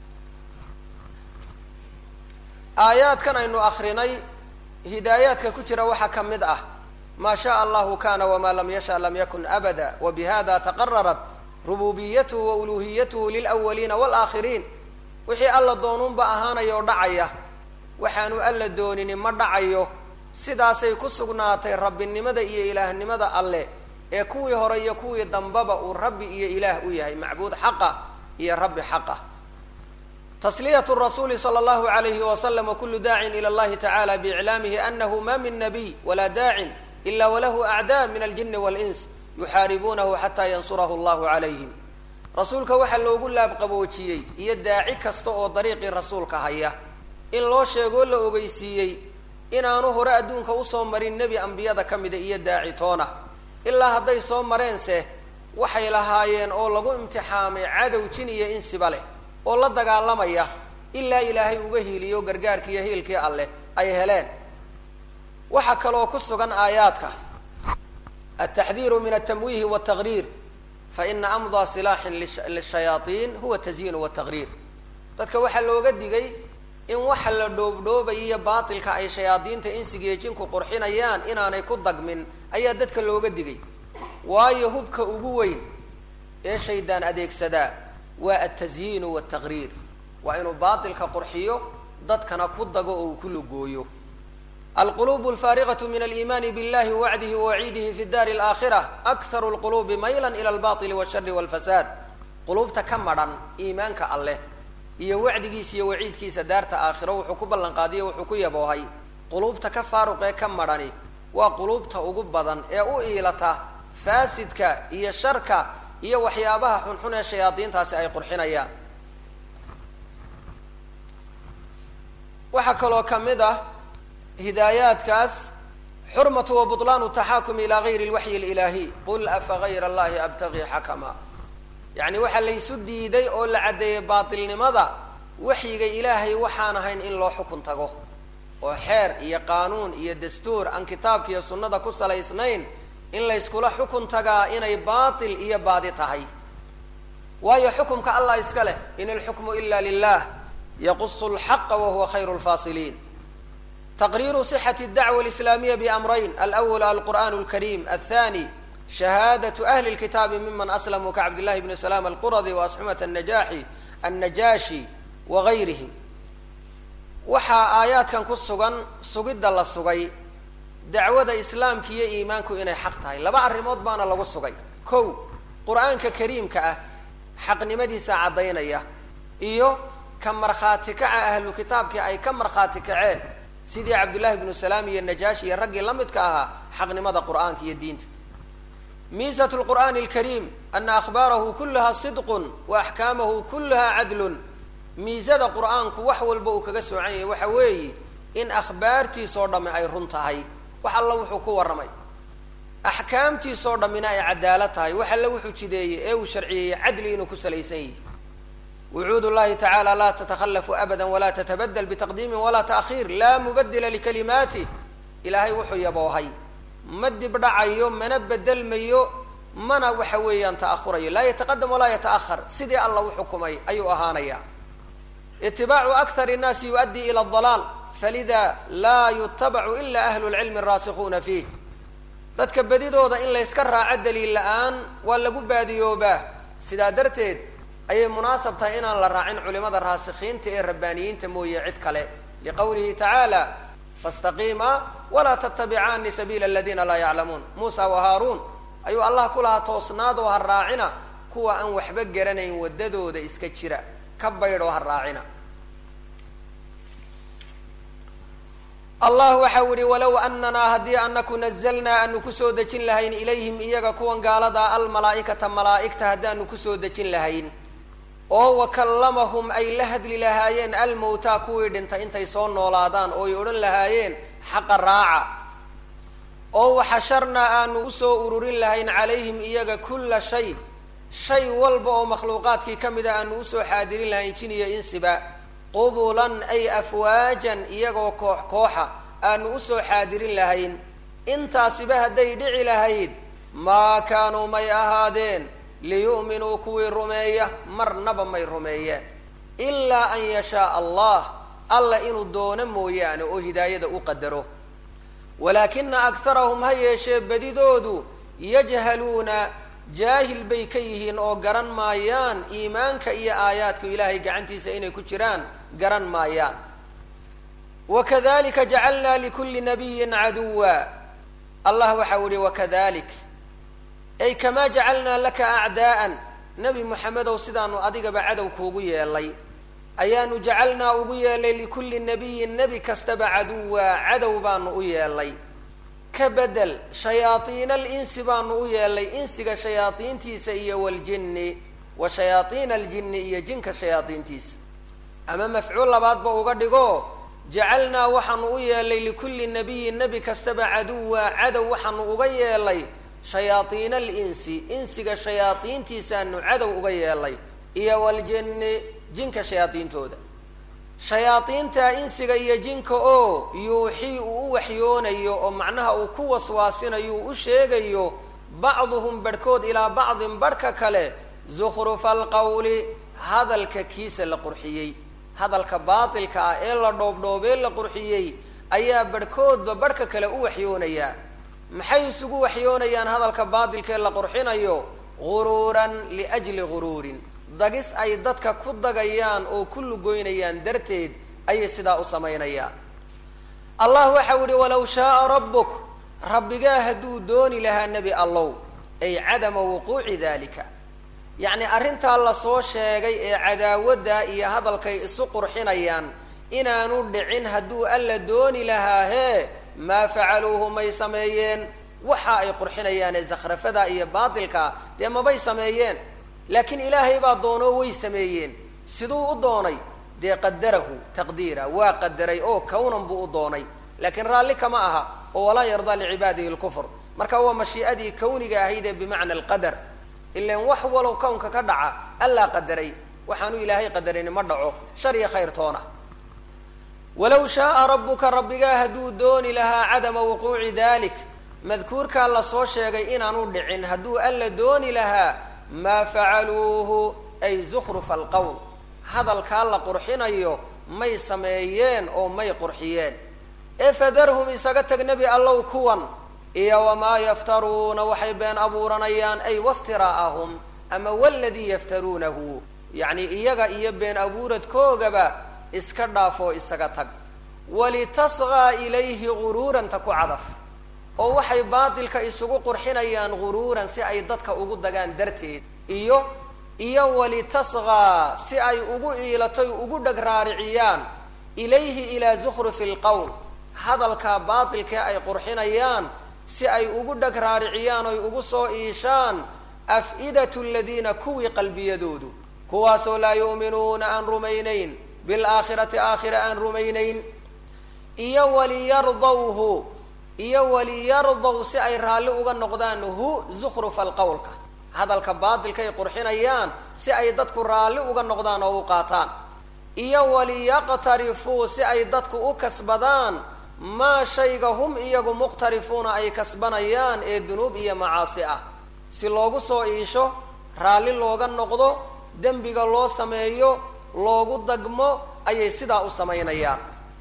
aayaadkan aynu akrinay hidaayaadka ku jira waxaa ka mid ah maa shaء allahu kana wma lam yasha lam yakun abada wbihada taqararat rububiyatuhu wa uluhiyatuhu lilawaliina wاlaakhiriin wixii alla doonuunba ahaanaya oo dhacaya waxaanu alla doonini ma dhacayo sidaasay ku sugnaatay rabbinimada iyo ilaahnimada alle ee kuwii hore iyo kuwii dambaba uu rabbi iyo ilaah u yahay macbuud xaqa iyo rabbi xaqa tasliyat rasuuli sala allahu alayhi wasalam wakulu daacin ila allahi tacala biiclaamihi anahu ma min nabiy walaa daacin ila walahu acdaa min aljini wاlins yuxaaribuunahu xataa yansurahu allahu calayhim rasuulka waxaa loogu laabqaboojiyey iyo daaci kasta oo dariiqii rasuulka haya in loo sheegoo la ogeysiiyey inaanu hore adduunka usoo marin nebi ambiyada ka mida iyo daaci toona ilaa hadday soo mareense waxay lahaayeen oo lagu imtixaamay cadow jin iyo insiba leh oo la dagaalamaya ilaa ilaahay uga hiiliyo gargaarkii iyo hiilkii alleh ay heleen waxaa kaloo ku sugan aayaadka altaxdiiru min altamwiihi waltaqriir faina amdaa silaaxin lishayaaiin huwa tasyiinu waltaqriir dadka waxaa looga digay in waxa la dhoobdhoobaya iyo baatilka ay shayaadiinta insigiiyo jinku qurxinayaan inaanay ku dagmin ayaa dadka looga digay waayo hubka ugu weyn ee shaydaan adeegsadaa waa altasyiinu waltaqriir waa inuu baatilka qurxiyo dadkana ku dago oo uu ku lugooyo alqulubu alfaariqatu min aliimaani billahi wawacdihi wawaciidihi fi daari alaakhira akharu lqulubi maylan ila albatili washari walfasaad quluubta ka madhan iimaanka alleh iyo wacdigiisa iyo waciidkiisa daarta aakhiro wuxuu ku ballan qaadiyo wuxuu ku yaboohay quluubta ka faaruqee ka madhani waa quluubta ugu badan ee u iilata faasidka iyo sharka iyo waxyaabaha xunxun ee shayaadiintaasi ay qurxinayaan waxaa kaloo ka mid ah hidaayaadkaas xurmatu wa buطlaanu taxaakum ilaa gayri lwaxyi alilaahiy qul afa gayra allahi abtagii xakama yacni waxaa laysu diiday oo la caddeeyey baatilnimada waxyiga ilaahay waxaan ahayn in loo xukun tago oo xeer iyo qaanuun iyo dastuur aan kitaabka iyo sunnada ku salaysnayn in layskula xukun tagaa inay baatil iyo baadi tahay waayo xukumka allah iska leh in alxukmu ila lilah yaqusu lxaqa wahuwa khayru lfaasiliin taqriiru sixati dacwa alislaamiya biamrayn alawal alqur'an alkarim athani shahaadatu ahli lkitaabi miman aslamuu kacabdillahi bni salaam alquradi waasxumat anajaxi annajaashi wagayrihim waxaa aayaadkan ku sugan sugidda la sugay dacwada islaamka iyo iimaanku inay xaq tahay laba arrimood baana lagu sugay kow qur-aanka kariimka ah xaqnimadiisa caddaynaya iyo ka markhaati kaca ahlu kitaabkii ay ka markhaati kaceen sidii cabdullahi bnu salaam iyo najaashi iyo raggii la midka ahaa xaqnimada qur'aanka iyo diinta miisat lqur'aani alkariim ana akhbaarahu kulaha sidqun wa axkaamahu kulaha cadlun miisada qur'aanku wax walba uu kaga soocan yahay waxa weeye in akhbaartiisoo dhamme ay run tahay wax alla wuxuu ku warramay axkaamtiisoo dhammina ay cadaalad tahay wax alle wuxuu jideeyey ee uu sharciyeeyey cadli inuu ku salaysan yihi wucuud llahi tacaala laa tatakhallafu abada walaa tatabadel bitaqdiimin walaa taakhiir laa mubadila likalimaatih ilaahay wuxuu yaboohay ma dib dhacayo mana bedelmayo mana waxa weeyaan ta'ahurayo laa yataqadam walaa yata'ahar sidii alla u xukumay ayuu ahaanaya itibaacu akthar الnaasi yuؤaddi ilى الضalaal falida laa yutabacu ila ahlu اlcilmi الraasikuuna fiih dadka bedidooda in layska raaco daliil la-aan waa lagu baadiyoobaa sidaa darteed ayay munaasab tahay inaan la raacin culimada raasikiinta ee rabbaaniyiinta mooye cid kale liqowlihi tacaala faاstaqiima walaa tattabicaani sabiila aladiina laa yaclamuun muusa wa haaruun ayuu allah ku lahaa toosnaadoo ha raacina kuwa aan waxba garanayn waddadooda iska jira ka baydhoo ha raacina allah waxau yihi walow ananaa haddii anaku nazalnaa aanu kusoo dejin lahayn ilayhim iyaga kuwan gaaladaa almalaa'ikata malaa'igta haddaanu kusoo dejin lahayn oo wakallamahum ay la hadli lahaayeen almowtaa kuwii dhintay intay soo noolaadaan oo ay odhan lahaayeen xaqa raaca oo waxasharnaa aanu usoo ururin lahayn calayhim iyaga kulla shay shay walba oo makhluuqaadkii ka mida aanu usoo xaadirin lahayn jin iyo insiba qubulan ay afwaajan iyagoo koox kooxa aanu usoo xaadirin lahayn intaasiba hadday dhici lahayd maa kaanuu may ahaadeen liyu'minuu kuwii rumeeya marnaba may rumeeyeen ilaa an yashaa allah alla inuu doono mooyaane oo hidaayada u qadaro walaakina akharahum ha yeeshee bedidoodu yajhaluuna jaahil bay ka yihiin oo garan maayaan iimaanka iyo aayaadku ilaahay gacantiisa inay ku jiraan garan maayaan wakadalika jacalnaa likulli nabiyin caduwa allah waxau yihi wakadalik ay kamaa jacalnaa laka acdaa'an nebi moxamedow sidaanu adigaba cadow kuugu yeelay ayaanu jacalnaa ugu yeelay likulli nabiyin nebi kastaba caduwa cadow baanu u yeelay ka bedel shayaaiina alinsi baanu u yeelay insiga shayaaiintiisa iyo waljinni wa shayaaiina aljinni iyo jinka shayaaiintiisa ama mafcuul labaadba uga dhigo jacalnaa waxaanu u yeelay likulli nabiyin nebi kastaba caduwa cadow waxaanu uga yeelay shayaaiina alinsi insiga shayaaiintiisaanu cadow uga yeelay iyo waljinni jinka shayaaiintooda shayaadiinta insiga iyo jinka oo yuuxii uu u waxyoonayo oo macnaha uu ku waswaasinayo uu u sheegayo bacduhum barhkood ilaa bacdin barhka kale zukhrufa alqawli hadalka kiisa la qurxiyey hadalka baatilka ah ee la dhoobdhoobee la qurxiyey ayaa barhkoodba barhka kale u waxyoonayaa maxay isugu waxyoonayaan hadalka baatilka ee la qurxinayo guruuran liajli guruurin dagis ay dadka ku dagayaan oo ku lugoynayaan darteed ayay sidaa u samaynayaan allah waxau yihi walaw shaaa rabbuk rabbigaa hadduu dooni lahaa nebi allow ay cadama wuquuci dalika yacni arrintaa lasoo sheegay ee cadaawadda iyo hadalkay isu qurxinayaan inaanu dhicin hadduu alla dooni lahaa hee maa facaluuhu may sameeyeen waxa ay qurxinayaan ee zakhrafada iyo baatilka dee mabay sameeyeen laakiin ilaahay baa doonoo way sameeyeen siduu u doonay dee qadarahu taqdiira waa qadaray oo kawnan buu u doonay laakiin raalli kama aha oo walaa yardaa licibaadihi lkufr marka waa mashii'adii kawniga ahayd ee bimacna alqadar ilan wax walow kownka ka dhaca allaa qadaray waxaanu ilaahay qadarini ma dhaco shar iyo khayr toona walaw shaaa rabbuka rabbigaa hadduu dooni lahaa cadama wuquuci dalik madkuurkaa lasoo sheegay inaanu dhicin hadduu alla dooni lahaa maa facaluuhu ay zukhrufa alqowl hadalkaa la qurxinayo may sameeyeen oo may qurxiyeen ee fadarhum isaga tag nebi allow kuwan iyo wamaa yaftaruuna waxay been abuuranayaan ay waftiraa'ahum ama waladii yaftaruunahu yacni iyaga iyo been abuuradkoogaba iska dhaafoo isaga tag walitasqaa ilayhi guruuran ta ku cadaf oo waxay baatilka isugu qurxinayaan guruuran si ay dadka ugu dagaan darteed iyo iyo walitasqaa si ay ugu iilatoy ugu dheg raariciyaan ilayhi ilaa zukhrufi lqowl hadalka baatilkee ay qurxinayaan si ay ugu dheg raariciyaan oy ugu soo iishaan af-idatu aladiina kuwii qalbiyadoodu kuwaasoo laa yu'minuuna aan rumaynayn bilaakhirati aakhira aan rumaynayn iyo waliyardawhu iyo waliyardaw si ay raalli uga noqdaan hu zukhrufa alqowlka hadalka baatilkaay qurxinayaan si ay dadku raalli uga noqdaan oo u qaataan iyo waliyaqtarifuu si ay dadku u kasbadaan maa shayga hum iyagu muqtarifuuna ay kasbanayaan ee dunuub iyo macaasi ah si loogu soo iisho raalli looga noqdo dembiga loo sameeyo loogu dagmo ayay sidaa u samaynayaan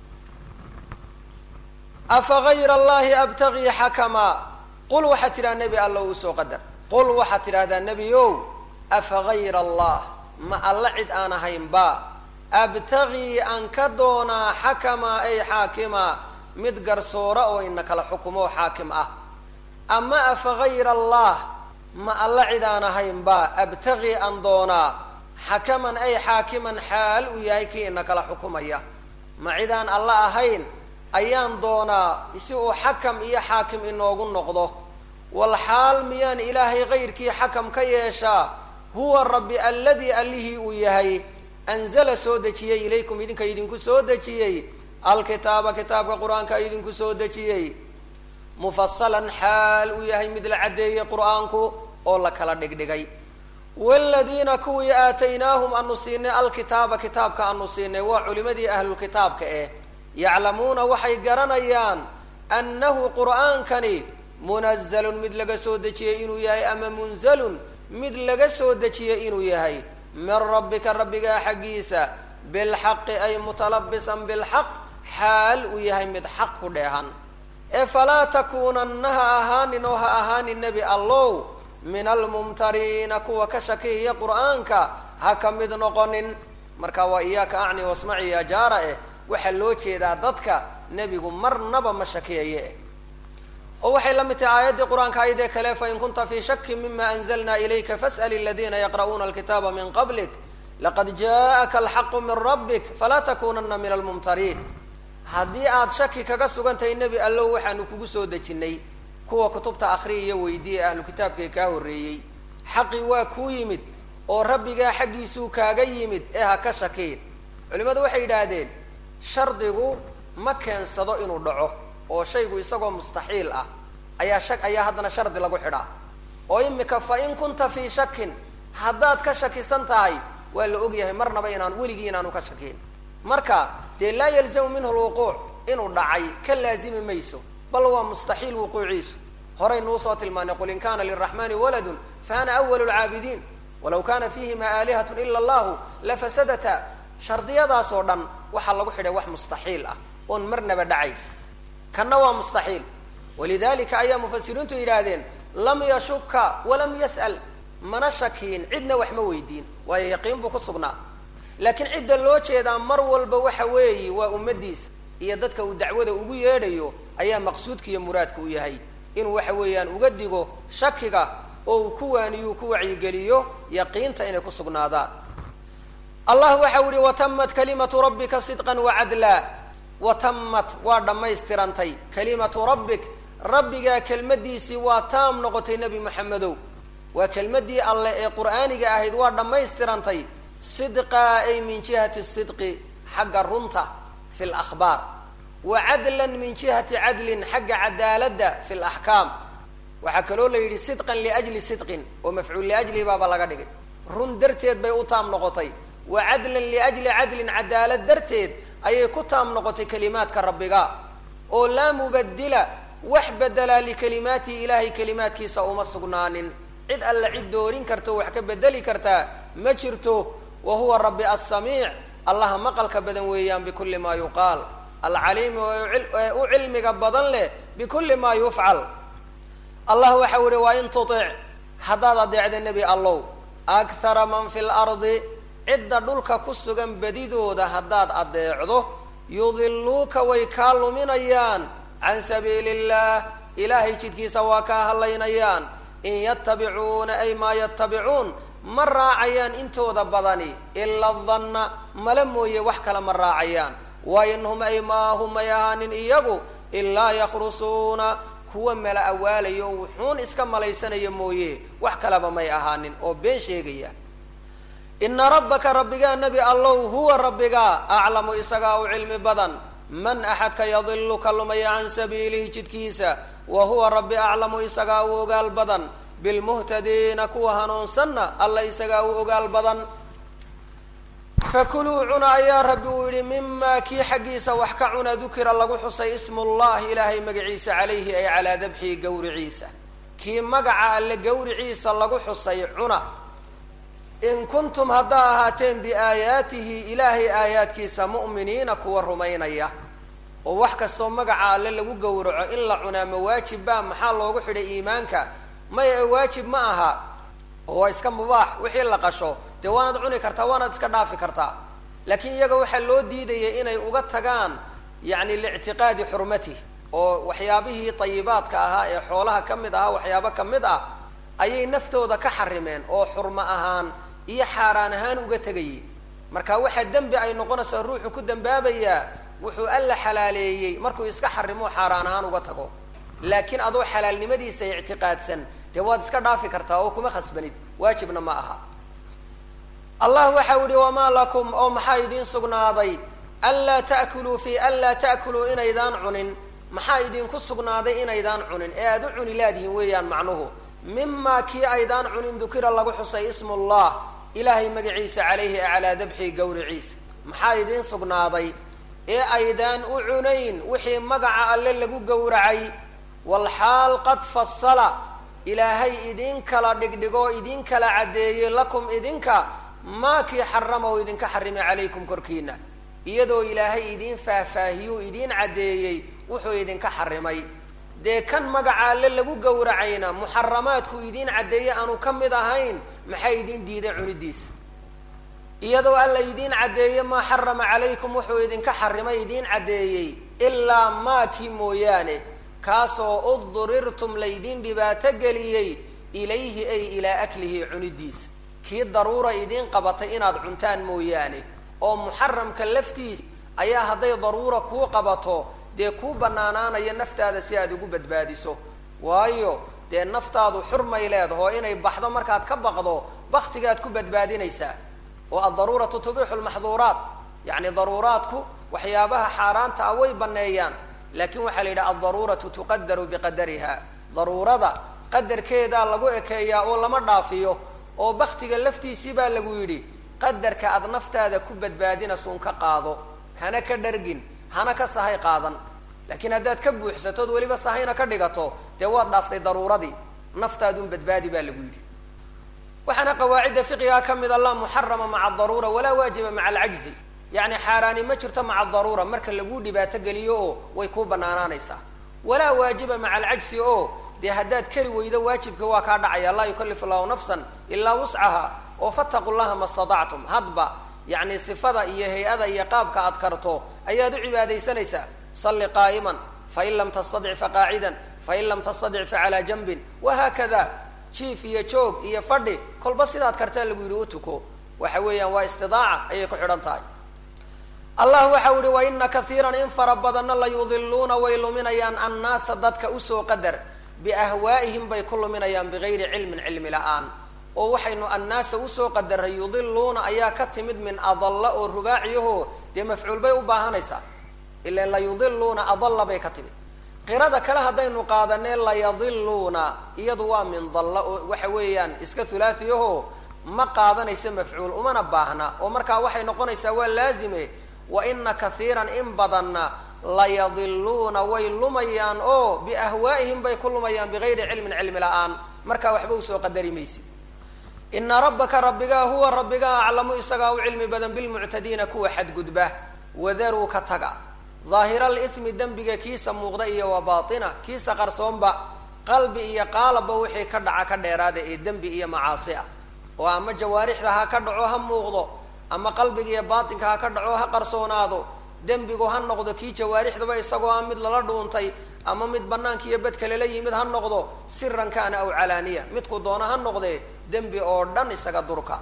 afa gayra allahi abtagii xakamaa qul waxaad tidhaha nebi alla usoo qadar qul waxaad tidhahdaa nebi ow afa gayra allah ma alla cid aan ahaynba abtagii aan ka doonaa xakamaa ay xaakima mid garsoora oo ina kala xukumoo xaakim ah ama afa gayra allah ma alla cid aan ahaynba abtagii aan doonaa xakaman ay xaakiman xaal uu yahay kii ina kala xukumaya ma cidaan alla ahayn ayaan doonaa si uu xakam iyo xaakim inoogu noqdo wal xaal miyaan ilaahay kayrkii xakam ka yeeshaa huwa rabbi alladii allihii uu yahay anzala soo dejiyey ilaykum idinka idinku soo dejiyey alkitaaba kitaabka qur-aanka idinku soo dejiyey mufasalan xaal uu yahay mid la caddeeyey qur-aanku oo la kala dhigdhigay waladiina kuwii aataynaahum aanu siinay alkitaaba kitaabka aanu siinay waa culimadii ahlulkitaabka eh yaclamuuna waxay garanayaan annahu qur'aankani munazalun mid laga soo dejiyey inuu yahay ama munzalun mid laga soo dejiyey inuu yahay min rabbika rabbigaa xaggiisa bilxaqi ay mutalabisan bilxaq xaal uu yahay mid xaq ku dheehan ee falaa takuunanna ha ahaanin oo ha ahaanin nebi allow min almumtariina kuwa ka shakihiya qur'aanka ha ka mid noqonin marka waa iyaaka acni wasmaci ya jaara eh waxaa loo jeedaa dadka nebigu marnaba ma shakiyaye eh oo waxay la mid tahay aayaddii qur-aanka ayadee kale fain kunta fii shakin mima anzalna ilayka fas'al aladiina yaqra'uuna alkitaaba min qablik laqad ja'aka alxaqu min rabbik falaa takunana min almumtariin haddii aad shaki kaga sugantahay nebi allow waxaanu kugu soo dejinnay kuwa kutubta akhriya iyo weydiiya ahlu kitaabkay kaa horreeyey xaqii waa kuu yimid oo rabbigaa xaggiisuu kaaga yimid ee ha ka shakiin culimmadu waxay yidhaahdeen shardigu ma keensado inuu dhaco oo shaygu isagoo mustaxiil ah ayaa shak ayaa haddana shardi lagu xidhaa oo imika fa in kunta fii shakin haddaad ka shakisan tahay waa la ogyahay marnaba inaan weligii inaanu ka shakiin marka dee laa yalzamu minhu lwuquuc inuu dhacay ka laazimi mayso bal waa mustaxiil wuquuciisu horaynuu soo tilmaanay qul in kana liraxmani waladun fa ana awalu lcaabidiin walaw kana fihima aalihat ila allahu lafasadata shardiyadaas oo dhan waxaa lagu xidhay wax mustaxiil ah oon marnaba dhacay kanna waa mustaxiil walidalika ayaa mufasiriintu yidhaahdeen lam yashuka walam yas'al mana shakiin cidna wax ma weydiin waayo yaqiin buu ku sugnaa laakiin cidda loo jeedaa mar walba waxa weeyi waa ummadiisa iyo dadka uu dacwada ugu yeedhayo ayaa maqsuudka iyo muraadka u yahay inuu waxa weeyaan uga digo shakiga oo uu ku waaniyuu ku wacyigeliyo yaqiinta inay ku sugnaadaan allah waxau yihi watamat kalimatu rabbika sidqan wacadla watamat waa dhammaystirantay kalimatu rabbik rabbigaa kelmaddiisii waa taam noqotay nebi moxamedow waa kelmaddii alleh ee qur'aaniga ahayd waa dhammaystirantay sidqaa ay min jihati sidqi xagga runta fi lakhbaar wa cadlan min jihati cadlin xagga cadaaladda fi laxkaam waxaa kaloo la yidhi sidqan liajli sidqin oo mafcuul liajlihi baaba laga dhigay run darteed bay u taam noqotay wa cadlan liajli cadlin cadaalad darteed ayay ku taam noqotay kelimaadka rabbiga oo laa mubadila wax bedelaa likalimaatihi ilaahay kelimaadkiisa uma sugnaanin cid alla cid doorin karta oo wax ka bedeli kartaa ma jirto wa huwa rabbi assamiic allaha maqalka badan weeyaan bikulli maa yuqaal alcaliimi ee u cilmiga badan leh bikulli maa yufcal allah waxau yihi waa in tutic haddaad adeecda nebi allow akhara man fi lardi cidda dhulka ku sugan badidooda haddaad adeecdo yudiluuka way kaa luminayaan can sabiili illah ilaahay jidkiisa waa kaa hadlaynayaan in yatabicuuna ay maa yatabicuun ma raacayaan intooda badani ila danna mala mooye wax kale ma raacayaan wa in hum ay maa hum may ahaanin iyagu ilaa yakhrusuuna kuwa mala awaalayo o wuxuun iska malaysanaya mooye wax kaleba may ahaanin oo been sheegaya ina rabbaka rabbigaa nebi allow huwa rabbigaa aclamu isagaa u cilmi badan man axadka yadilu ka lumaya can sabiilihi jidkiisa wa huwa rabbi aclamu isagaa u ogaal badan bilmuhtadiina kuwa hanuunsanna alla isagaa u ogaal badan fakuluu cuna ayaa rabbi uu yihi mimaa kii xaggiisa wax ka cuna dukira lagu xusay ismullahi ilaahay magaciisa calayhi ay calaa dabxihi gawriciisa kii magaca alle gawriciisa lagu xusay cuna in kuntum haddaa ahaateen biaayaatihi ilaahay aayaadkiisa mu'miniina kuwa rumaynaya oo wax kastoo magaca alle lagu gowraco in la cunaa ma waajib baa maxaa loogu xidhay iimaanka maya waajib ma aha oo waa iska mubaax wixii la qasho dee waanaad cuni kartaa waanaad iska dhaafi kartaa laakiin iyaga waxaa loo diidayay inay uga tagaan yacni liictiqaadi xurmatih oo waxyaabihii tayibaadka ahaa ee xoolaha ka mid ahaa waxyaabo ka mid ah ayay naftooda ka xarimeen oo xurmo ahaan iyo xaaraan ahaan uga tegayay marka waxaa dembi ay noqonaysaa ruuxu ku dambaabayaa wuxuu alla xalaaleeyey markuu iska xarimo xaaraan ahaan uga tago laakiin adoo xalaalnimadiisa ictiqaadsan dee waad iska dhaafi kartaa oo kuma khasbanid waajibna ma aha allah waxau yihi wamaa lakum oo maxaa idiin sugnaaday anlaa ta'kuluu fi anlaa ta'kuluu inaydaan cunin maxaa idinku sugnaaday inaydaan cunin ee aada u cuni laadihin weeyaan macnuhu mimaa kii aydaan cunin dukira lagu xusay ismullah ilaahay magaciisa calayhi ee calaa dabxii gawriciisa maxaa idiin sugnaaday ee aydaan u cunayn wixii magaca alle lagu gowracay walxaal qad fasala ilaahay idin kala dhigdhigoo idin kala caddeeyey lakum idinka maa kii xarama oo idinka xarimay calaykum korkiina iyadoo ilaahay idiin faahfaahiyuu idiin caddeeyey wuxuu idinka xarimay dee kan magaca alle lagu gowracayna muxaramaadku idiin caddeeye aanu ka mid ahayn maxay idiin diiday cunidiisa iyadoo alla idiin caddeeye maa xarama calaykum wuxuu idinka xarimay idiin caddeeyey ilaa maakii mooyaane kaasoo uddurirtum laydiin dhibaato geliyey ilayhi ay ilaa aklihi cunidiisa kii daruura idiin qabatay inaad cuntaan mooyaane oo muxaramka laftiisa ayaa hadday daruura kuu qabato dee kuu banaanaanaya naftaada si aad ugu badbaadiso waayo dee naftaadu xurmay leedaho inay baxdo markaad ka baqdo baktigaad ku badbaadinaysaa oo addaruuratu tubixu lmaxduuraat yacni daruuraadku waxyaabaha xaaraanta ah way baneeyaan laakiin waxaa la yidhaha aldaruuratu tuqadaru biqadariha daruurada qadarkeedaa lagu ekeeyaa oo lama dhaafiyo oo baktiga laftiisii baa lagu yidhi qadarka aad naftaada ku badbaadinasuun ka qaado hana ka dhargin hana ka sahay qaadan laakiin haddaad ka buuxsatood weliba sahayna ka dhigato dee waad dhaaftay daruuradii naftaadun badbaadi baa lagu yidhi waxaana qawaacidda fiqigaa ka mid a laa muxarama maca adaruura walaa waajiba maca alcajzi yacni xaaraani ma jirto maca daruura marka laguu dhibaato geliyo oo way kuu banaanaanaysaa walaa waajiba maca alcajsi oo dee haddaad kari weydo waajibka waa kaa dhacaya laa yukallifu allahu nafsan ilaa wuscaha oo fattaqu llaha ma statactum hadba yacni sifada iyo hay-ada iyo qaabka aad karto ayaad u cibaadaysanaysaa salli qaa'iman fain lam tastadic faqaacidan fain lam tastadic facalaa janbin wahaakada jiif iyo joog iyo fadhi kolba sidaad kartaa lagu yidhi u tuko waxa weeyaan waa istidaaca ayay ku xidhan tahay allah waxau yihi wa ina kaiiran in fara badanna la yudiluuna way luminayaan annaasa dadka usoo qadar biahwaa'ihim bay ku luminayaan bigayri cilmin cilmi la-aan oo waxaynu annaasa usoo qadaray yudiluuna ayaa ka timid min adalla oo rubaaciyaho dee mafcuul bay u baahanaysaa ilan la yudiluuna adalla bay ka timid qirada kale haddaynu qaadanee layadiluuna iyadu waa min dalla oo waxa weeyaan iska hulaatiyaho ma qaadanaysa mafcuul umana baahna oo markaa waxay noqonaysaa waa laazime wa ina kaiiran in badanna layadiluuna way lumayaan oo biahwaa'ihim bay ku lumayaan bigayri cilmin cilmi la-aan markaa waxba usoo qadari maysid ina rabbaka rabbigaa huwa rabbigaa aclamu isagaa u cilmi badan bilmuctadiina kuwa xadgudba wadaruu ka taga daahira alithmi dembiga kiisa muuqda iyo wa baatina kiisa qarsoonba qalbi iyo qaalabba wixii ka dhaca ka dheeraada ee dembi iyo macaasi ah oo ama jawaarixda ha ka dhaco ha muuqdo ama qalbiga iyo baatinka ha ka dhaco ha qarsoonaado dembigu ha noqdo kii jawaarixdaba isagoo ah mid lala dhuuntay ama mid banaanka iyo bedka lala yimid ha noqdo siran kaana aw calaaniya midku doono ha noqdee dembi oo dhan isaga durka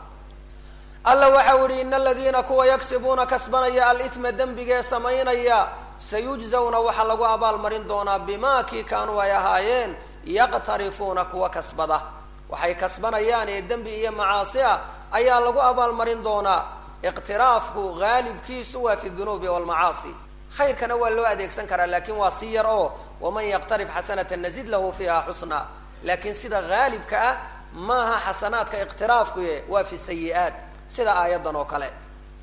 alla waxau yihi ina aladiina kuwa yagsibuuna kasbanaya alithma dembigee samaynaya sayujzawna waxaa lagu abaalmarin doonaa bimaa kii kaanuu ay ahaayeen yaqtarifuuna kuwa kasbada waxay kasbanayaan ee dembi iyo macaasi ah ayaa lagu abaalmarin doonaa iqtiraafku haalibkiisu waa fi dunuubi walmacaasi khayrkana waa loo adeegsan karaa laakiin waa si yar oo waman yaqtarif xasanata nazid lahu fiiha xusna laakiin sida haalibka ah maaha xasanaadka iqtiraafkuye waa fi sayi-aat sida aayaddan oo kale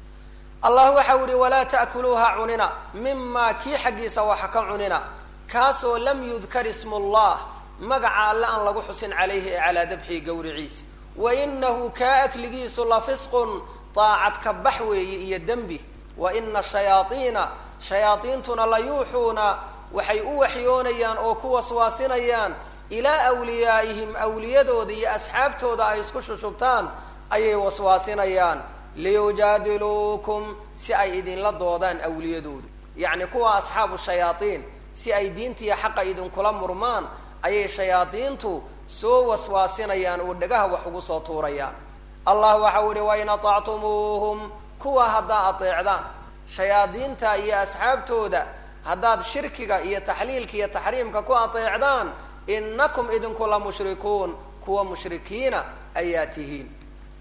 allah waxau yihi walaa ta'kuluuha cunina mimaa kii xaggiisa waxa ka cunina kaasoo lam yudkar ismu llah magaca alle aan lagu xusin calayhi ee calaa dabxii gawriciisa wa inahu kaa akligiisu la fisqun daacad ka bax weeye iyo dembi wa ina shayaaiina shayaadiintuna la yuuxuuna waxay u waxyoonayaan oo ku waswaasinayaan ilaa wliyaa'ihim awliyadooda iyo asxaabtooda ay isku shushubtaan ayay waswaasinayaan liyujaadiluukum si ay idinla doodaan awliyadooda yacni kuwa asxaabu shayaaiin si ay diintiiyo xaqa idinkula murmaan ayay shayaadiintu soo waswaasinayaan oo dhagaha wax ugu soo tuurayaan allah waxau yihi wain aطactumuuhum kuwa haddaa ateecdaan shayaadiinta iyo asxaabtooda haddaad shirkiga iyo taxliilka iyo taxriimka ku ateecdaan inakum idinku la mushrikuun kuwa mushrikiina ayaa tihiin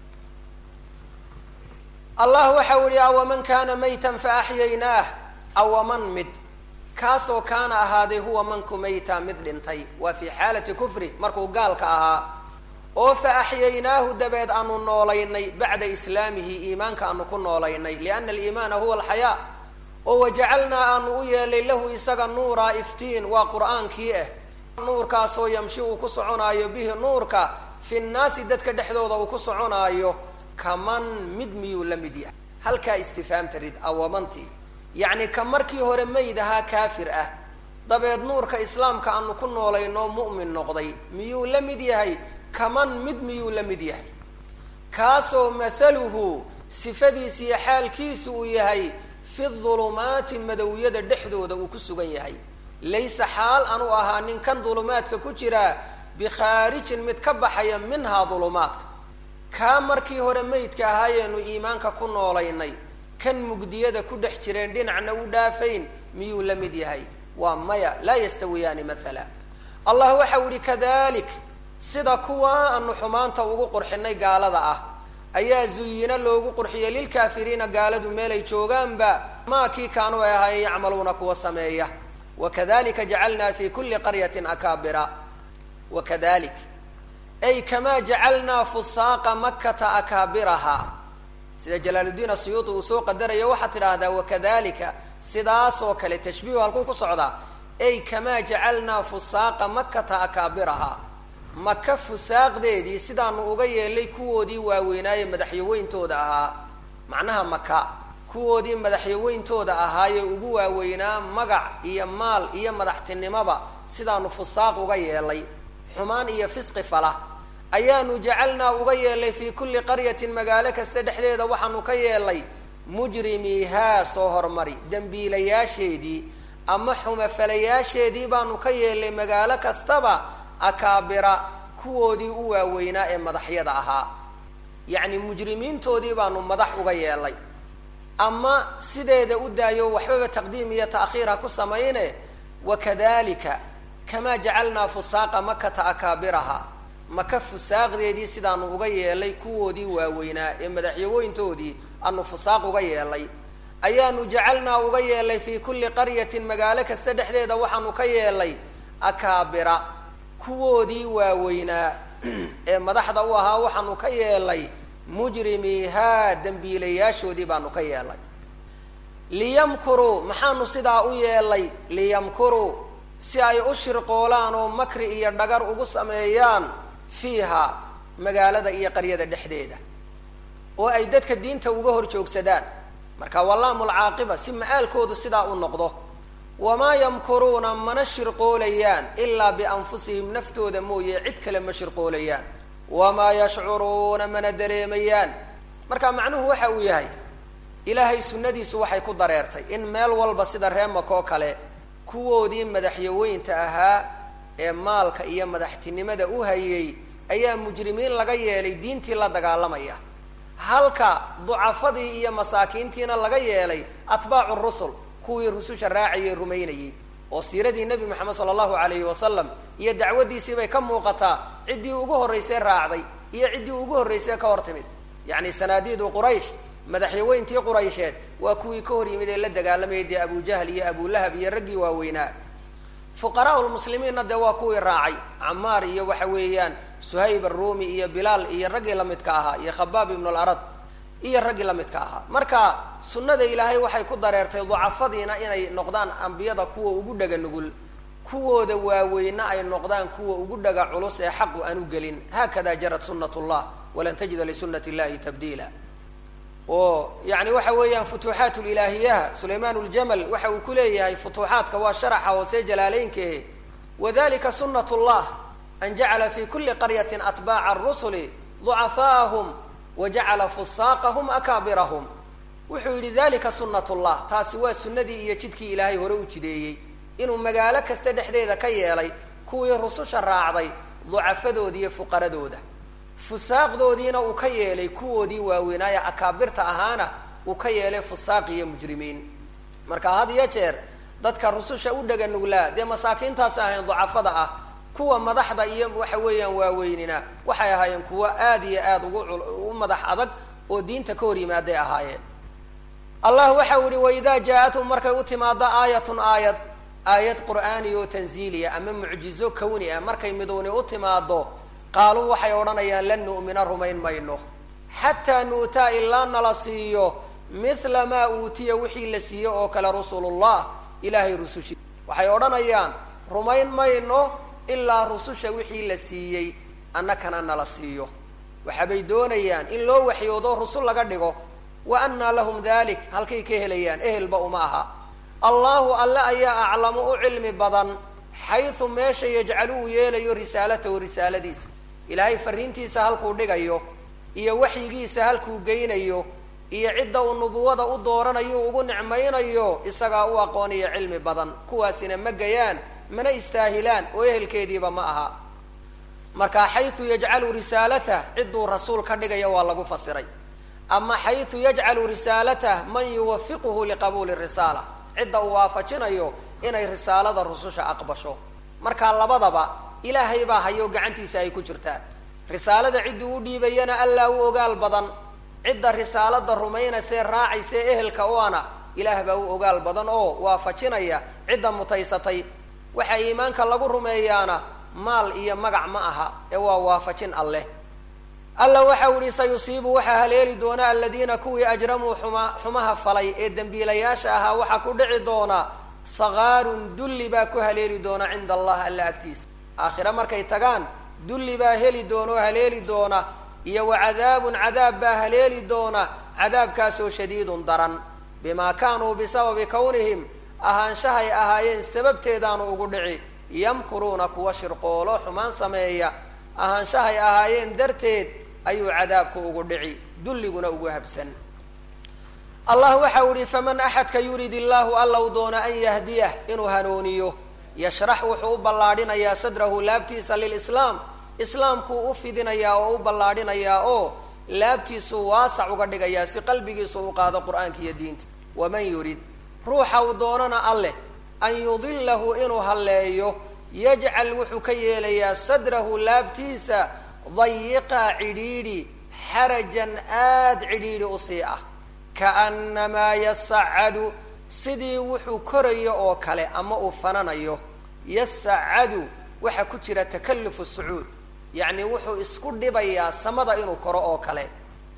allah waxau yihi awaman kaana maytan faaxyaynaah awaman mid kaasoo kaana ahaaday huwa manku mayta mid dhintay waa fi xaalati kufri markuu gaalka ahaa oo fa axyaynaahu dabeed aanu noolaynay bacda islaamihi iimaanka aanu ku noolaynay liana aliimaana huwa alxayaa oo wajacalnaa aanu u yeelay lahu isaga nuuraa iftiin waa qur-aankii ah nuurkaasoo yamshi uu ku soconaayo bihi nuurka fi nnaasi dadka dhexdooda uu ku soconaayo kaman mid miyuu la mid yahay halkaa istifaamta rid awamantii yacni ka markii hore mayd ahaa kaafir ah dabeed nuurka islaamka aanu ku noolayno mu'min noqday miyuu la mid yahay kaman mid miyuu la mid yahay kaasoo mathaluhu sifadiisa iyo xaalkiisu uu yahay fi dulumaati madowyada dhexdooda uu ku sugan yahay laysa xaal anu ahaa ninkan dulumaadka ku jira bikhaarijin mid ka baxaya minhaa dulumaadka kaa markii hore maydka ahaayeenu iimaanka ku noolaynay kan mugdiyada ku dhex jireen dhinacna u dhaafayn miyuu la mid yahay waa maya laa yastawiyaani mathala allah waxau yihi kadalik sida kuwa aanu xumaanta ugu qurxinay gaalada ah ayaa zuyina loogu qurxiyay lilkaafiriina gaaladu meelay joogaanba maa kii kaanu ay ahaayeen yacmaluuna kuwa sameeya wakadalika jacalnaa fi kuli qaryatin akaabira wakadalik ay kamaa jacalnaa fusaaqa makata akaabiraha sida jalaaluddiin asuyuudi uu soo qadaraya waxaad tidhaahdaa wakadalika sidaasoo kale tashbiihu halkuu ku socdaa ay kamaa jacalnaa fusaaqa makata akaabiraha maka fusaaqdeedii sidaanu uga yeelay kuwoodii waaweynaaye madaxyaweyntooda ahaa macnaha maka kuwoodii madaxyaweyntooda ahaayee ugu waaweynaa magac iyo maal iyo madaxtinimoba sidaanu fusaaq uga yeelay xumaan iyo fisqi fala ayaanu jacalnaa uga yeelay fii kulli qaryatin magaalo kasta dhexdeeda waxaanu ka yeelay mujrimiihaa soo hormari dembiilayaasheedii ama xumafalayaasheedii baanu ka yeelay magaalo kastaba akaabira kuwoodii u waaweynaa ee madaxyada ahaa yacni mujrimiintoodii baanu madax uga yeelay ama sideeda u daayo waxbaba taqdiim iyo ta'khiir ha ku samayne wakadalika kamaa jacalnaa fusaaqa makata akaabiraha maka fusaaqdeedii sidaanu uga yeelay kuwoodii waaweynaa ee madaxyawooyntoodii aanu fusaaq uga yeelay ayaanu jacalnaa uga yeelay fii kulli qaryatin magaalo kasta dhexdeeda waxaanu ka yeelay akaabira kuwoodii waaweynaa ee madaxda u ahaa waxaanu ka yeelay mujrimiihaa dembiilayaashoodii baanu ka yeelay liyamkuruu maxaanu sidaa u yeelay liyamkuruu si ay u shirqoolaan oo makri iyo dhagar ugu sameeyaan fiiha magaalada iyo qaryada dhexdeeda oo ay dadka diinta uga hor joogsadaan marka walaamul caaqiba si ma-aalkoodu sidaa u noqdo wamaa yamkuruuna mana shirqoolayaan ilaa bianfusihim naftooda mooye cid kale ma shirqoolayaan wamaa yashcuruuna mana dareemayaan marka macnuhu waxa uu yahay ilaahay sunnadiisu waxay ku dareertay in meel walba sida reemakoo kale kuwoodii madaxyaweynta ahaa ee maalka iyo madaxtinimada u hayay ayaa mujrimiin laga yeelay diintii la dagaalamaya halka ducafadii iyo masaakiintiina laga yeelay atbaacu rusul kuwii rususha raacayay rumaynayay oo siiradii nebi moxamed sala allahu alayhi wasalam iyo dacwaddiisii bay ka muuqataa ciddii ugu horraysay raacday iyo ciddii ugu horraysay ka hor timid yacni sanaadiidu quraysh madaxyaweyntii quraysheed waa kuwii ka hor yimid ee la dagaalamayay dee abujahl iyo abulahab iyo raggii waaweynaa fuqaraa lmuslimiinna dee waa kuwii raacay camaar iyo waxa weeyaan suhayb arumi iyo bilaal iyo raggii lamidka ahaa iyo khabaab ibnu larad iyo raggii lamidka ahaa marka sunnada ilaahay waxay ku dareertay ducafadiina inay noqdaan ambiyada kuwa ugu dhaga nugul kuwooda waaweyna ay noqdaan kuwa ugu dhaga culus ee xaqu aan u gelin haakada jarat sunat llah walan tajida lisunati illahi tabdiila oo yani waxa weeyaan futuuxaat lilaahiyaha sulayman ljamal waxa uu ku leeyahay futuuxaadka waa sharaxa hoose jalaaleynkehe wadalika sunat llah an jacala fi kuli qaryatin atbaaca rusuli ducafaahum wajacala fusaaqahum akaabirahum wuxuu yidhi dalika sunat llah taasi waa sunnadii iyo jidkii ilaahay hore u jideeyey inuu magaalo kasta dhexdeeda ka yeelay kuwii rususha raacday ducafadooda iyo fuqaradooda fusaaqdoodiina uu ka yeelay kuwoodii waaweynaaye akaabirta ahaana uu ka yeelay fusaaq iyo mujrimiin marka had iyo jeer dadka rususha u dhega nuglaa dee masaakiintaas ahayn ducafada ah kuwa madaxda iyo waxa weeyaan waaweynina waxay ahaayeen kuwo aad iyo aad ugu u madax adag oo diinta ka hor yimaaday ahaayeen allah waxa u ihi waidaa jaa-athum markay u timaado aayatun aayad aayad qur'aaniya oo tanziiliya ama mucjizo kawni ah markay midowni u timaado qaaluu waxay odhanayaan lan nu'mina rumayn mayno xataa nu'taa ilaa nala siiyo mithla maa uutiya wixii la siiye oo kale rusulullah ilaahay rusushi waxay odhanayaan rumayn mayno ilaa rususha wixii la siiyey annakana nala siiyo waxaabay doonayaan in loo waxyoodo rusul laga dhigo wa annaa lahum dalik halkay ka helayaan ehelba uma aha allahu alle ayaa aclamu u cilmi badan xaysu meesha yajcalu uu yeelayo risaalatahu risaaladiisa ilaahay fariintiisa halkuu dhigayo iyo waxyigiisa halkuu geynayo iyo cidda uu nubuwada u dooranayo ugu nicmaynayo isagaa u aqooniyo cilmi badan kuwaasina ma gayaan mana istaahilaan oo ehelkeediiba ma aha marka xaysu yajcalu risaalatah cidduu rasuul ka dhigaya waa lagu fasiray ama xaysu yajcalu risaalatah man yuwafiquhu liqabuuli risaala cidda uu waafajinayo inay risaalada rususha aqbasho marka labadaba ilaahay baa hayo gacantiisa ay ku jirtaan risaalada cidduu u dhiibayana allaa u ogaal badan cidda risaalada rumaynaysee raacaysee ehelka u ana ilaah baa u ogaal badan oo waafajinaya cidda mutaysatay waxa iimaanka lagu rumeeyaana maal iyo magac ma aha ee waa waafajin alleh alla waxa u ihi sayusiibu waxaa haleeli doona aladiina kuwii ajramuu xuma xumaha falay ee dembiilayaasha ahaa waxaa ku dhici doona sakaarun dulli baa ku haleeli doona cinda allah alla agtiisa aakhire markay tagaan dulli baa heli doona oo haleeli doona iyo wa cadaabun cadaab baa haleeli doona cadaabkaasoo shadiidun daran bimaa kaanuu bisababi kownihim ahaanshahay ahaayeen sababteedaanu ugu dhici yamkuruuna kuwa shirqoolo xumaan sameeya ahaanshahay ahaayeen darteed ayuu cadaabku ugu dhici dulliguna ugu habsan allah waxa u yihi faman axadka yurid illaahu alla u doono an yahdiyah inuu hanuuniyo yashrax wuxuu u ballaadhinayaa sadrahu laabtiisa lilislaam islaamkuu u fidinayaa oo u ballaadhinayaa oo laabtiisuu waasac uga dhigayaa si qalbigiisu u qaado qur-aanka iyo diinta waman yurid ruuxa uu doonana alleh an yudilahu inuu halleeyo yajcal wuxuu ka yeelayaa sadrahu laabtiisa dayiqa cidhiidhi xarajan aad cidhiidhi usii ah kaannamaa yasacadu sidii wuxuu korayo oo kale ama uu fananayo yasacadu waxaa ku jira takalufu sucuud yacni wuxuu isku dhibayaa samada inuu koro oo kale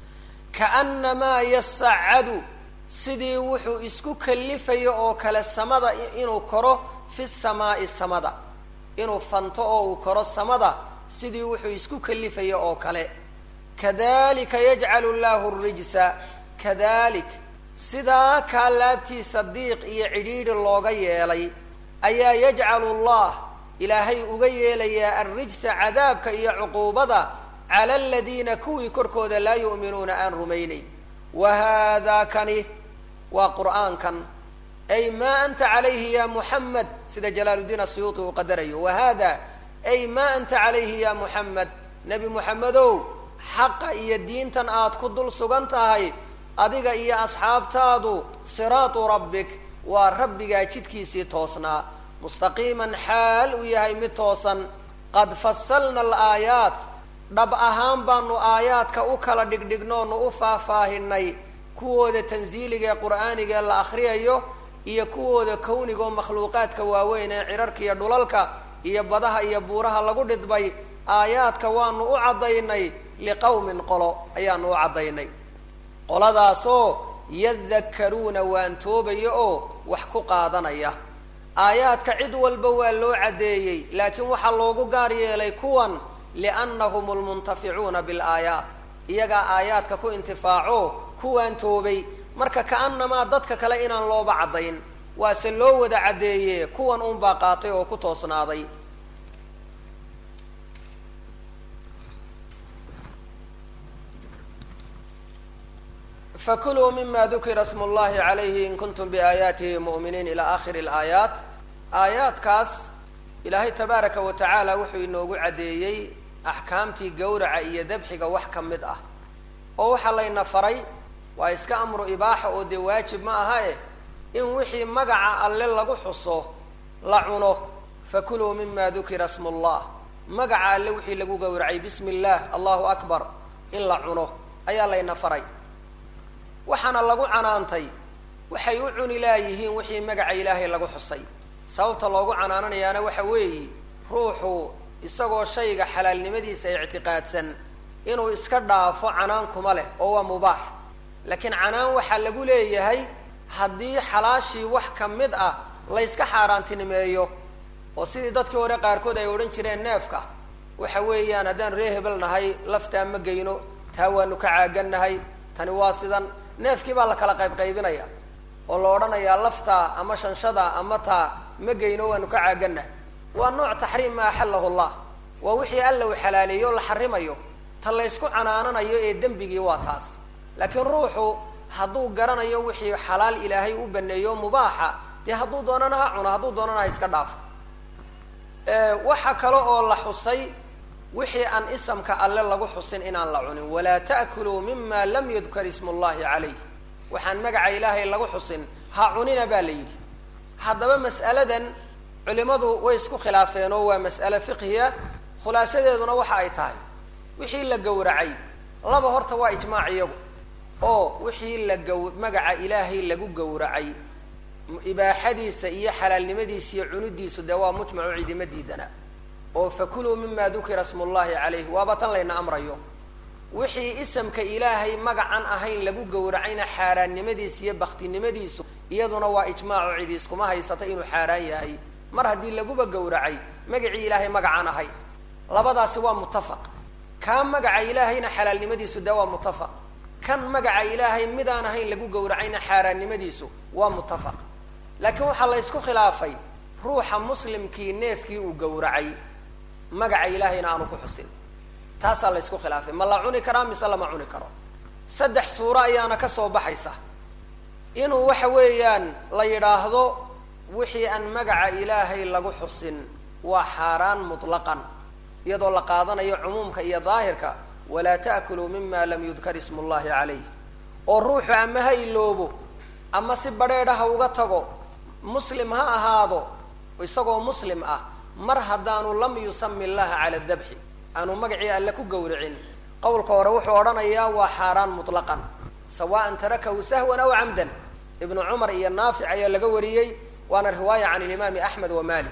kaannamaa yasacadu sidii wuxuu isku kalifayo oo kale samada inuu koro fi samaa'i samada inuu fanto oo uu koro samada sidii wuxuu isku kalifayo oo kale kadalika yajcalu llahu rijsa kadalik sidaa kaa laabtiisa diiq iyo cidhiidhi looga yeelay ayaa yajcalu llah ilaahay uga yeelayaa alrijsa cadaabka iyo cuquubada cala aladiina kuwii korkooda laa yu'minuuna aan rumaynayn wa haadaa kani waa qur'aankan ay maa anta calayhi ya muxamed sida jalaaluddiin asuyuuti uu qadarayo wa hada ay maa anta calayhi ya muxamed nebi muxamedow xaqa iyo diintan aad ku dul sugan tahay adiga iyo asxaabtaadu siraatu rabbik waa rabbigaa jidkiisii toosnaa mustaqiiman xaal uu yahay mid toosan qad fasalna alaayaat dhab ahaan baanu aayaadka u kala dhigdhignoonu u faahfaahinay kuwooda tansiiliga ee qur'aaniga ee la akhriyayo iyo kuwooda kawniga oo makhluuqaadka waaweyn ee cirarka iyo dhulalka iyo badaha iyo buuraha lagu dhidbay aayaadka waanu u caddaynay liqowmin qolo ayaanu u caddaynay qoladaasoo yadakkaruuna waan toobaya oo wax ku qaadanaya aayaadka cid walba waa loo caddeeyey laakiin waxaa loogu gaar yeelay kuwan liannahum lmuntaficuuna bilaayaat iyagaa aayaadka ku intifaaco kuwaan toobay marka ka'annamaa dadka kale inaan looba caddayn waase loo wada caddeeye kuwan unbaa qaatay oo ku toosnaaday fakuluu mima dukira smu llahi calayhi in kuntum biaayaatihi mu'miniin ilaa aakhiri alaayaat aayaadkaas ilaahay tabaaraka wa tacaala wuxuu inoogu caddeeyey axkaamtii gawraca iyo dabxiga wax ka mid ah oo waxaa layna faray waa iska amru ibaaxa oo dee waajib ma aha eh in wixii magaca alle lagu xuso la cuno fakuluu mima dukira smu llah magaca alle wixii lagu gowracay bismi illah allahu akbar in la cuno ayaa layna faray waxaana lagu canaantay waxay u cuni laayihiin wixii magaca ilaahay lagu xusay sababta loogu canaananayaana waxa weeye ruuxu isagoo shayga xalaalnimadiisa ictiqaadsan inuu iska dhaafo canaan kuma leh oo waa mubaax laakiin canaan waxaa lagu leeyahay haddii xalaashii wax ka mid ah layska xaaraantinimeeyo oo sidii dadkii hore qaarkood ay odhan jireen neefka waxa weeyaan haddaan ree hebel nahay laftaa ma geyno taa waanu ka caagannahay tani waa sidan neefkii baa la kala qayb qaybinaya oo la odhanayaa laftaa ama shanshada ama taa ma geyno waanu ka caagannahay waa nooc taxriim ma axallahu llah waa wixii alla uu xalaaleeyo o la xarimayo ta laysku canaananayo ee dembigii waa taas laakiin ruuxu hadduu garanayo wixii xalaal ilaahay u baneeyo mubaaxa dee hadduu doonana ha cuno hadduu doonana ha iska dhaafo waxa kale oo la xusay wixii aan isamka alle lagu xusin inaan la cunin walaa ta'kuluu mima lam yudkar ismu llahi calayh waxaan magaca ilaahay lagu xusin ha cunina baa la yidhi haddaba mas'aladan culimadu way isku khilaafeen oo waa mas'ale fiqhiya khulaasadeeduna waxa ay tahay wixii la gowracay laba horta waa ijmaac iyagu oo wixii la gaw magaca ilaahay lagu gowracay ibaaxadiisa iyo xalaalnimadiisa iyo cunidiisu dee waa mujmacu cidima diidana oo fakuluu mima dukira smu llahi calayh waaba tan layna amrayo wixii isamka ilaahay magacan ahayn lagu gowracayna xaaraannimadiisa iyo baktinimadiisu iyaduna waa ijmaacu cidi iskuma haysata inuu xaaraan yahay mar haddii laguba gowracay magacii ilaahay magacaan ahayn labadaasi waa muttafaq kaa magaca ilaahayna xalaalnimadiisu dee waa muttafaq kan magaca ilaahay midaan ahayn lagu gowracayna xaaraannimadiisu waa muttafaq laakiin waxaa la ysku khilaafay ruuxa muslimkii neefkii uu gowracay magaca ilaahayna aanu ku xusin taasaa la ysku khilaafay ma la cuni karaa mise lama cuni karo saddex suuro ayaana ka soo baxaysa inuu waxa weeyaan la yidhaahdo wixii aan magaca ilaahay lagu xusin waa xaaraan mutlaqan iyadoo la qaadanayo cumuumka iyo daahirka walaa ta'kuluu mima lam yudkar ismu llahi calayh oo ruuxu ama ha iloobo ama si badheedha ha uga tago muslim ha ahaado isagoo muslim ah mar haddaanu lam yusami llaha cala dabxi aanu magacii alle ku gowricin qowlka hore wuxuu odhanayaa waa xaaraan mutlaqan sawaan tarakahu sahwan aw camdan ibnu cumar iyo naafic ayaa laga wariyey waana riwaaya can ilimaami axmed wa malik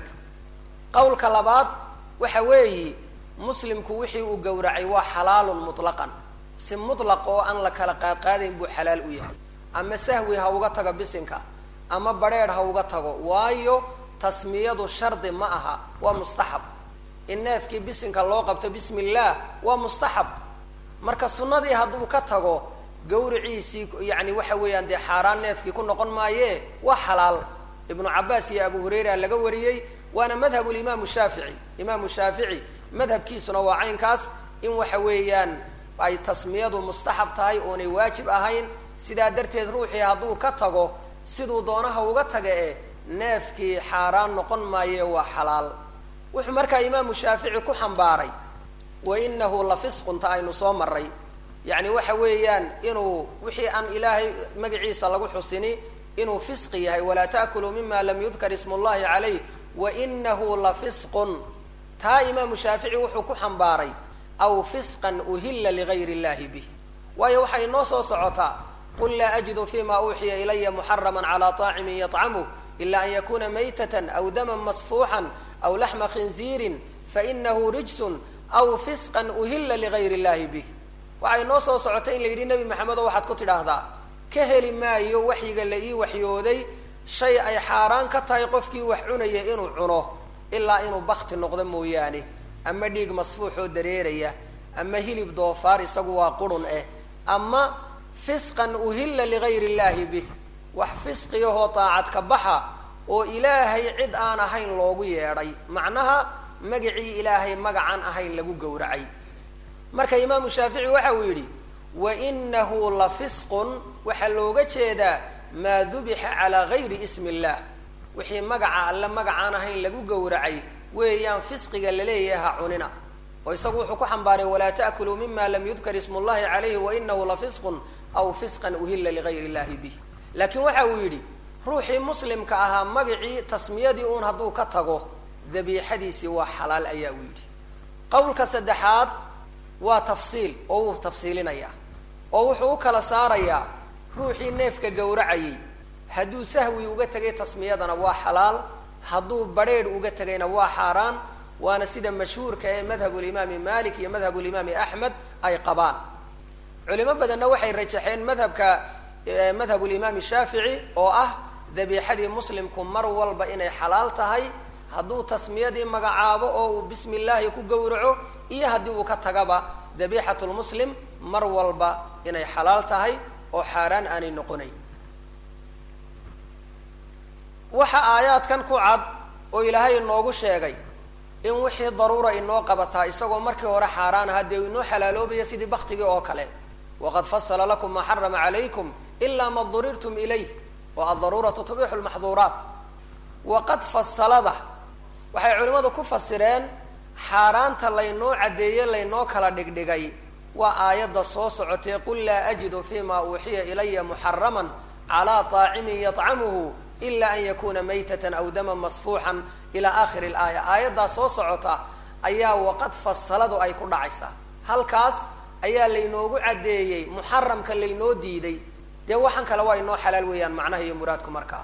qowlka labaad waxa weeyi muslimku wixii uu gowracay waa xalaalun mutlaqan si mutlaq oo aan la kala qaadqaadayn buu xalaal u yahay ama sahwi ha uga tago bisinka ama badrheedh ha uga tago waayo tasmiyadu shardi ma aha waa mustaxab in neefkii bisinka loo qabto bismi illaah waa mustaxab marka sunnadii hadduu ka tago gawriciisii yani waxa weeyaan dee xaaraan neefkii ku noqon maaye waa xalaal ibnu cabaas iyo abu hurayra laga wariyey waana madhabu limaamu shaafici imaamu shaafici madhabkiisuna waa caynkaas in waxa weeyaan ay tasmiyadu mustaxab tahay oonay waajib ahayn sidaa darteed ruuxii hadduu ka tago siduu doonaha uga taga e neefkii xaaraan noqon maaye waa xalaal wuxuu markaa imaamu shaafici ku xambaaray wa inahu la fisqunta aynu soo maray yacni waxa weeyaan inuu wixii aan ilaahay magaciisa lagu xusini inuu fisqi yahay walaa ta'kuluu mima lam yudkar ismu llahi calayh wa inahu la fisqun taa imaamu shaafici wuxuu ku xambaaray aw fisqan uhilla ligayr illahi bih waayo waxay inoo soo socotaa qul laa ajidu fima uuxiya ilaya muxarama cala طaacimin yطcamuh ila an yakuna maytatan aw daman masfuuxan aw laxma khinziirin fainahu rijsun aw fisqan uhilla ligayr illahi bih waxay noo soo socotay in la yidhi nebi maxamedo waxaad ku tidhaahdaa ka heli maayo waxyiga la ii waxyooday shay ay xaaraan ka tahay qofkii wax cunaya inuu cuno ilaa inuu bakti noqdo mooyaane ama dhiig masfuuxoo dareeraya ama hilib doofaar isagu waa qurun eh ama fisqan uhilla ligayr illahi bih wax fisqiyahoo daacad ka baxa oo ilaahay cid aan ahayn loogu yeedhay macnaha magacii ilaahay magacaan ahayn lagu gowracay marka imaamu shaafici waxa uu yidhi wa inahu la fisqun waxaa looga jeedaa maa dubixa calaa gayri ismi illah wixii magaca alle magacaan ahayn lagu gowracay weeyaan fisqiga laleeyahay ha cunina oo isagu wuxuu ku xambaaray walaa ta'kuluu mima lam yudkar ismu llahi calayhi wainahu la fisqun aw fisqan uhilla ligayr illahi bih laakiin waxa uu yidhi ruuxii muslimka ahaa magacii tasmiyadii uun hadduu ka tago dabiixadiisii waa xalaal ayaa uu yidhi qowlka saddexaad waa tafsiil oo wuu tafsiilinayaa oo wuxuu u kala saarayaa ruuxii neefka gowracayay hadduu sahwi uga tegay tasmiyadana waa xalaal hadduu badrheedh uga tegayna waa xaaraan waana sida mashhuurka ee madhabulimaami malik iyo madhabulimaami axmed ay qabaan culimo badanna waxay rajaxeen madhabka madhabulimaami shaafici oo ah dabiixadii muslimku mar walba inay xalaal tahay hadduu tasmiyadii magacaabo oo uu bismi illaahi ku gowraco iyo haddii uu ka tagaba dabiixat lmuslim mar walba inay xalaal tahay oo xaaraan aanay noqonayn waxa aayaadkan ku cad oo ilaahay inoogu sheegay in wixii daruura inoo qabataa isagoo markii hore xaaraan aha dee inoo xalaaloobaya sidii baktigii oo kale waqad fasala lakum maa xarama calaykum ilaa ma durirtum ilayh oo addaruuratu tubixu lmaxduuraat waqad fasalada waxay culimmadu ku fasireen xaaraanta laynoo caddeeye laynoo kala dhigdhigay waa aayadda soo socotay qul laa ajidu fima uuxiya ilaya muxaraman calaa طaacimin yطcamuhu ila an yakuna maytatan aw daman masfuuxan ila akhiri laaya aayaddaa soo socota ayaa waqad fasaladu ay ku dhacaysaa halkaas ayaa laynoogu caddeeyey muxaramka laynoo diiday dee waxaan kale waa inoo xalaal weeyaan macnaha iyo muraadku markaa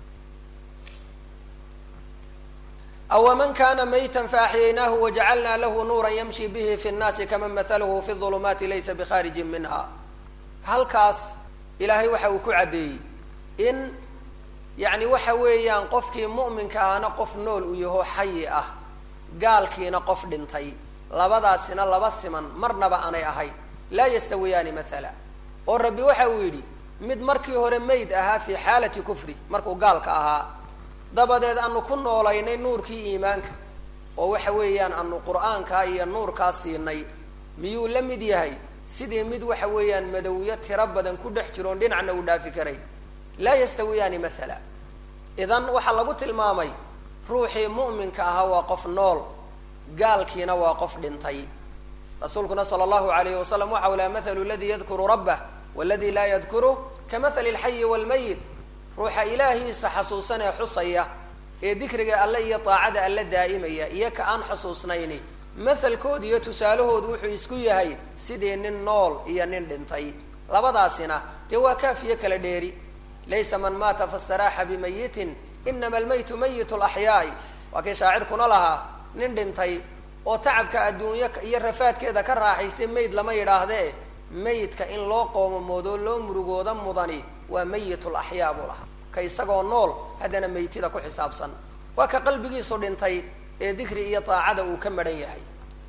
awaman kana mayta faaxyaynaahu wajacalna lahu nuura yamshi bihi fi nnaasi kaman mahaluhu fi ulumaati laysa bikharijin minha halkaas ilaahay waxa uu ku caddeeyey in yacni waxa weeyaan qofkii mu'minka ahna qof nool uu yaho xayi ah gaalkiina qof dhintay labadaasina laba siman marnaba aanay ahayn laa yastawiyaani maala oo rabbi waxa uu yidhi mid markii hore mayd ahaa fii xaalati kufri markuu gaalka ahaa dabadeed aanu ku noolaynay nuurkii iimaanka oo waxa weeyaan aanu qur'aankaa iyo nuurkaa siinay miyuu la mid yahay sidii mid waxa weeyaan madowyo tiro badan ku dhex jiroon dhinacna uu dhaafi karay laa yastawiyaani mathala idan waxaa lagu tilmaamay ruuxii mu'minka ahaa waa qof nool gaalkiina waa qof dhintay rasuulkuna sala allahu alayhi wasalam waxa u laha mathalu ladii yadkuru rabbah waladi laa yadkuru ka mathali alxayi waalmayit ruuxa ilaahiisa xasuusan ee xusaya ee dikriga alle iyo daacada alle daa'imaya iyo ka aan xusuusnayni mathalkooda iyo tusaalahoodu wuxuu isku yahay sidii nin nool iyo nin dhintay labadaasina dee waa kaafiyo kala dheeri laysa man maata fastaraaxa bimayitin inama almaytu mayit laxyaai waa kii shaacirkuna lahaa nin dhintay oo tacabka adduunyo iyo rafaadkeeda ka raaxaystay mayd lama yidhaahdee mayidka in loo qoomamoodo loo murugooda mudani waa mayit laxyaa buu lahaa ka isagoo nool haddana maytida ku xisaabsan waa ka qalbigiisu dhintay ee dikri iyo daacada uu ka madhan yahay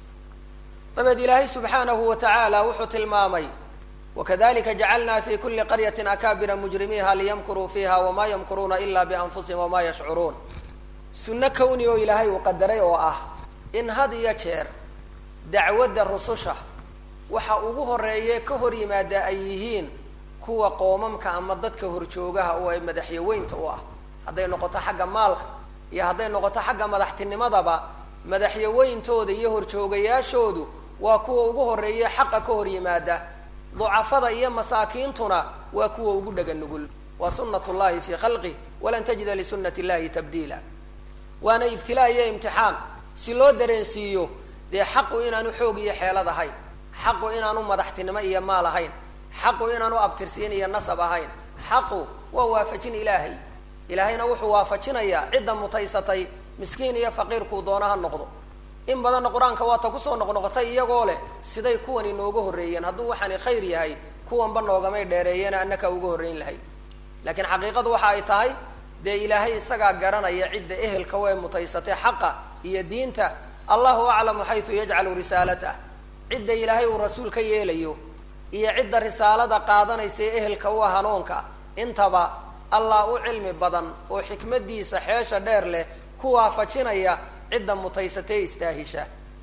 dabeed ilaahay subxaanahu wa tacaala wuxuu tilmaamay wakadalika jacalna fi kuli qaryati akaabira mujrimiiha liyamkuruu fiiha wamaa yamkuruuna ila bianfusihim wamaa yashcuruun sunno kowni oo ilaahay uu qadaray oo ah in had iyo jeer dacwadda rususha waxa ugu horeeye ka hor yimaada ay yihiin kuwa qoomamka ama dadka horjoogaha oo ay madaxyaweynta u ah hadday noqoto xagga maalka iyo hadday noqoto xagga madaxtinimadaba madaxyaweyntooda iyo horjoogayaashoodu waa kuwa ugu horeeye xaqa ka hor yimaada ducafada iyo masaakiintuna waa kuwa ugu dhega nugul waa sunat llahi fi khalqih walan tajida lisunati illahi tabdiila waana ibtilaa iyo imtixaan si loo dareensiiyo dee xaqu inaanu xoog iyo xeelad ahayn xaqu inaanu madaxtinimo iyo maal ahayn xaqu inaanu abtirsiin iyo nasab ahayn xaqu waa waafajin ilaahay ilaahayna wuxuu waafajinayaa cidda mutaysatay miskiin iyo faqiirkuu doona ha noqdo in badanna qur-aanka waata kusoo noqnoqotay iyagoo leh siday kuwani nooga horreeyeen hadduu waxaani khayr yahay kuwanba noogamay dheereeyeena annaka uga horreyn lahayd laakiin xaqiiqadu waxa ay tahay dee ilaahay isagaa garanaya cidda ehelka way mutaysatay xaqa iyo diinta allahu aclamu xaysu yajcalu risaalatah cidda ilaahay uu rasuul ka yeelayo iyo cidda risaalada qaadanaysa ee ehelka u hanuunka intaba allah u cilmi badan oo xikmadiisa xeesha dheer leh ku waafajinaya cidda mutaysatee istaahisha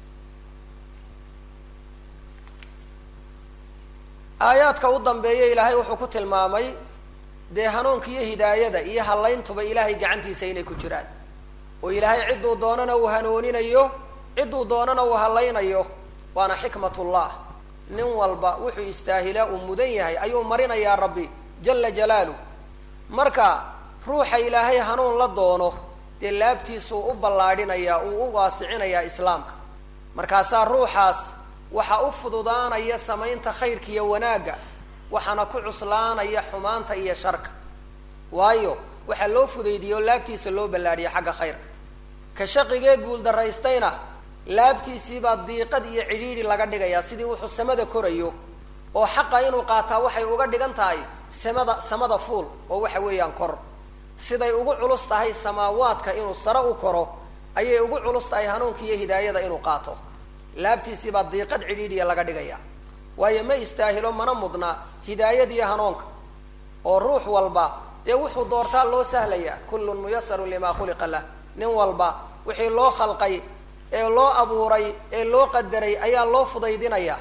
aayaadka u dambeeya ilaahay wuxuu ku tilmaamay dee hanuunka iyo hidaayada iyo hallayntuba ilaahay gacantiisa inay ku jiraan oo ilaahay cidduu doonana uu hanuuninayo cidduu doonana uu hallaynayo waana xikmatullah nin walba wuxuu istaahilaa uu mudan yahay ayuu marinayaa rabbi jala jalaaluh marka ruuxa ilaahay hanuun la doono dee laabtiisuu u ballaadhinayaa uu u waasicinayaa islaamka markaasaa ruuxaas waxa u fududaanaya samaynta khayrka iyo wanaagga waxaana ku cuslaanaya xumaanta iyo sharka waayo waxaa loo fudaydiye oo laabtiisa loo ballaadhiya xagga khayrka ka shaqigee guuldaraystayna laabtiisiibaa diiqad iyo cidhiidhi laga dhigayaa sidii wuxuu samada korayo oo xaqa inuu qaataa waxay uga dhigan tahay samada samada fuul oo waxa weeyaan kor siday ugu culus tahay samaawaadka inuu sare u koro ayay ugu culus tahay hanuunka iyo hidaayada inuu qaato laabtiisiibaa diiqad cidhiidhiya laga dhigaya waayo ma istaahilo mana mudna hidaayadiiyo hanuunka oo ruux walba dee wuxuu doortaa loo sahlayaa kullun muyasarun limaa khuliqa lah nin walba wixii loo khalqay ee loo abuuray ee loo qadaray ayaa loo fudaydinaya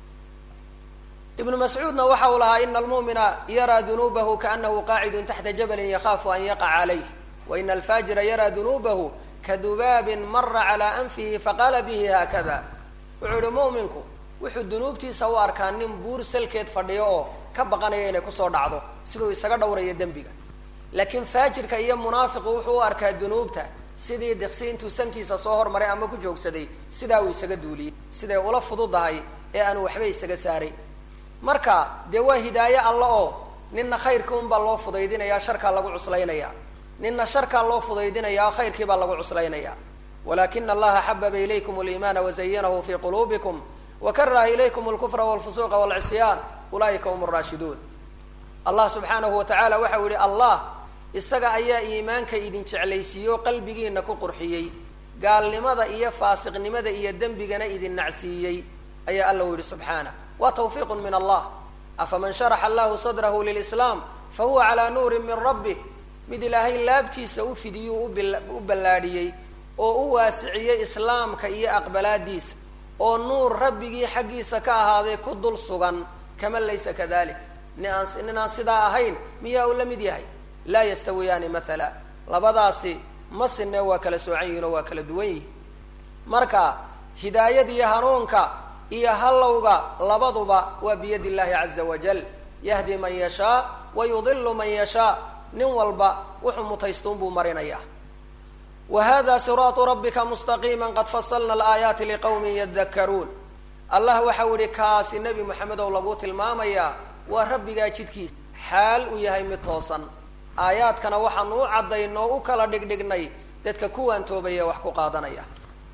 ibnu mascuudna waxa uu lahaa ina almu'mina yaraa dunuubahu kaanahu qaacidun taxta jabalin yakaafu an yaqaca calayh wa ina alfaajira yaraa dunuubahu kadubaabin mara calaa anfihi faqaala bihi haakada wuxuu yihi mu'minku wuxuu dunuubtiisa u arkaa nin buur salkeed fadhiyo oo ka baqanaya inay kusoo dhacdo siduu isaga dhowrayo dembiga laakiin faajirka iyo munaafiqu wuxuu u arkaa dunuubta sidii diqsi intuu sankiisa soo hormaray ama ku joogsaday sidaa uu isaga duuliyey siday ula fududahay ee aanu waxba isaga saaray marka dee waa hidaaye alla oo ninna khayrkii unbaa loo fudaydinaya sharkaa lagu cuslaynaya ninna sharkaa loo fudaydinaya khayrkii baa lagu cuslaynaya walakina allaha xababa ilaykum aliimaana wazayanahu fi quluubikum wakaraha ilaykum alkufra walfusuuqa walcisyaan ulaa'ika hum raashiduun allah subxaanahu wa tacaala waxa uu yihi allah isaga ayaa iimaanka idin jeclaysiiyo qalbigiina ku qurxiyey gaalnimada iyo faasiqnimada iyo dembigana idin nacsiiyey ayaa alla u yihi subxaanah waa tawfiiqun min allah afaman sharaxa allahu sadrahu lilislaam fa huwa calaa nuurin min rabbih mid ilaahay laabtiisa u fidiyuu u ballaadhiyey oo u waasiciyey islaamka iyo aqbalaadiisa oo nuur rabbigii xaggiisa ka ahaaday ku dul sugan kama laysa kadalik nin aan nin aan sidaa ahayn miyaa uu la mid yahay laa yastawiyaani mathala labadaasi ma sinee waa kala soocan yihin oo waa kala duwan yihin marka hidaayada iyo hanuunka iyo hallowga labaduba waa biyadi illahi caza wajal yahdi man yashaa wa yudilu man yashaa nin walba wuxuu mutaystuun buu marinayaa wa hada siraatu rabbika mustaqiima qad fasalna alaayaati liqawmin yadakaruun allah waxau yihi kaasi nebi moxamed ow laguu tilmaamayaa waa rabbigaa jidkiisa xaal uu yahay mid toosan aayaadkana waxaanu u caddaynoo u kala dhigdhignay dadka kuwaan toobaya wax ku qaadanaya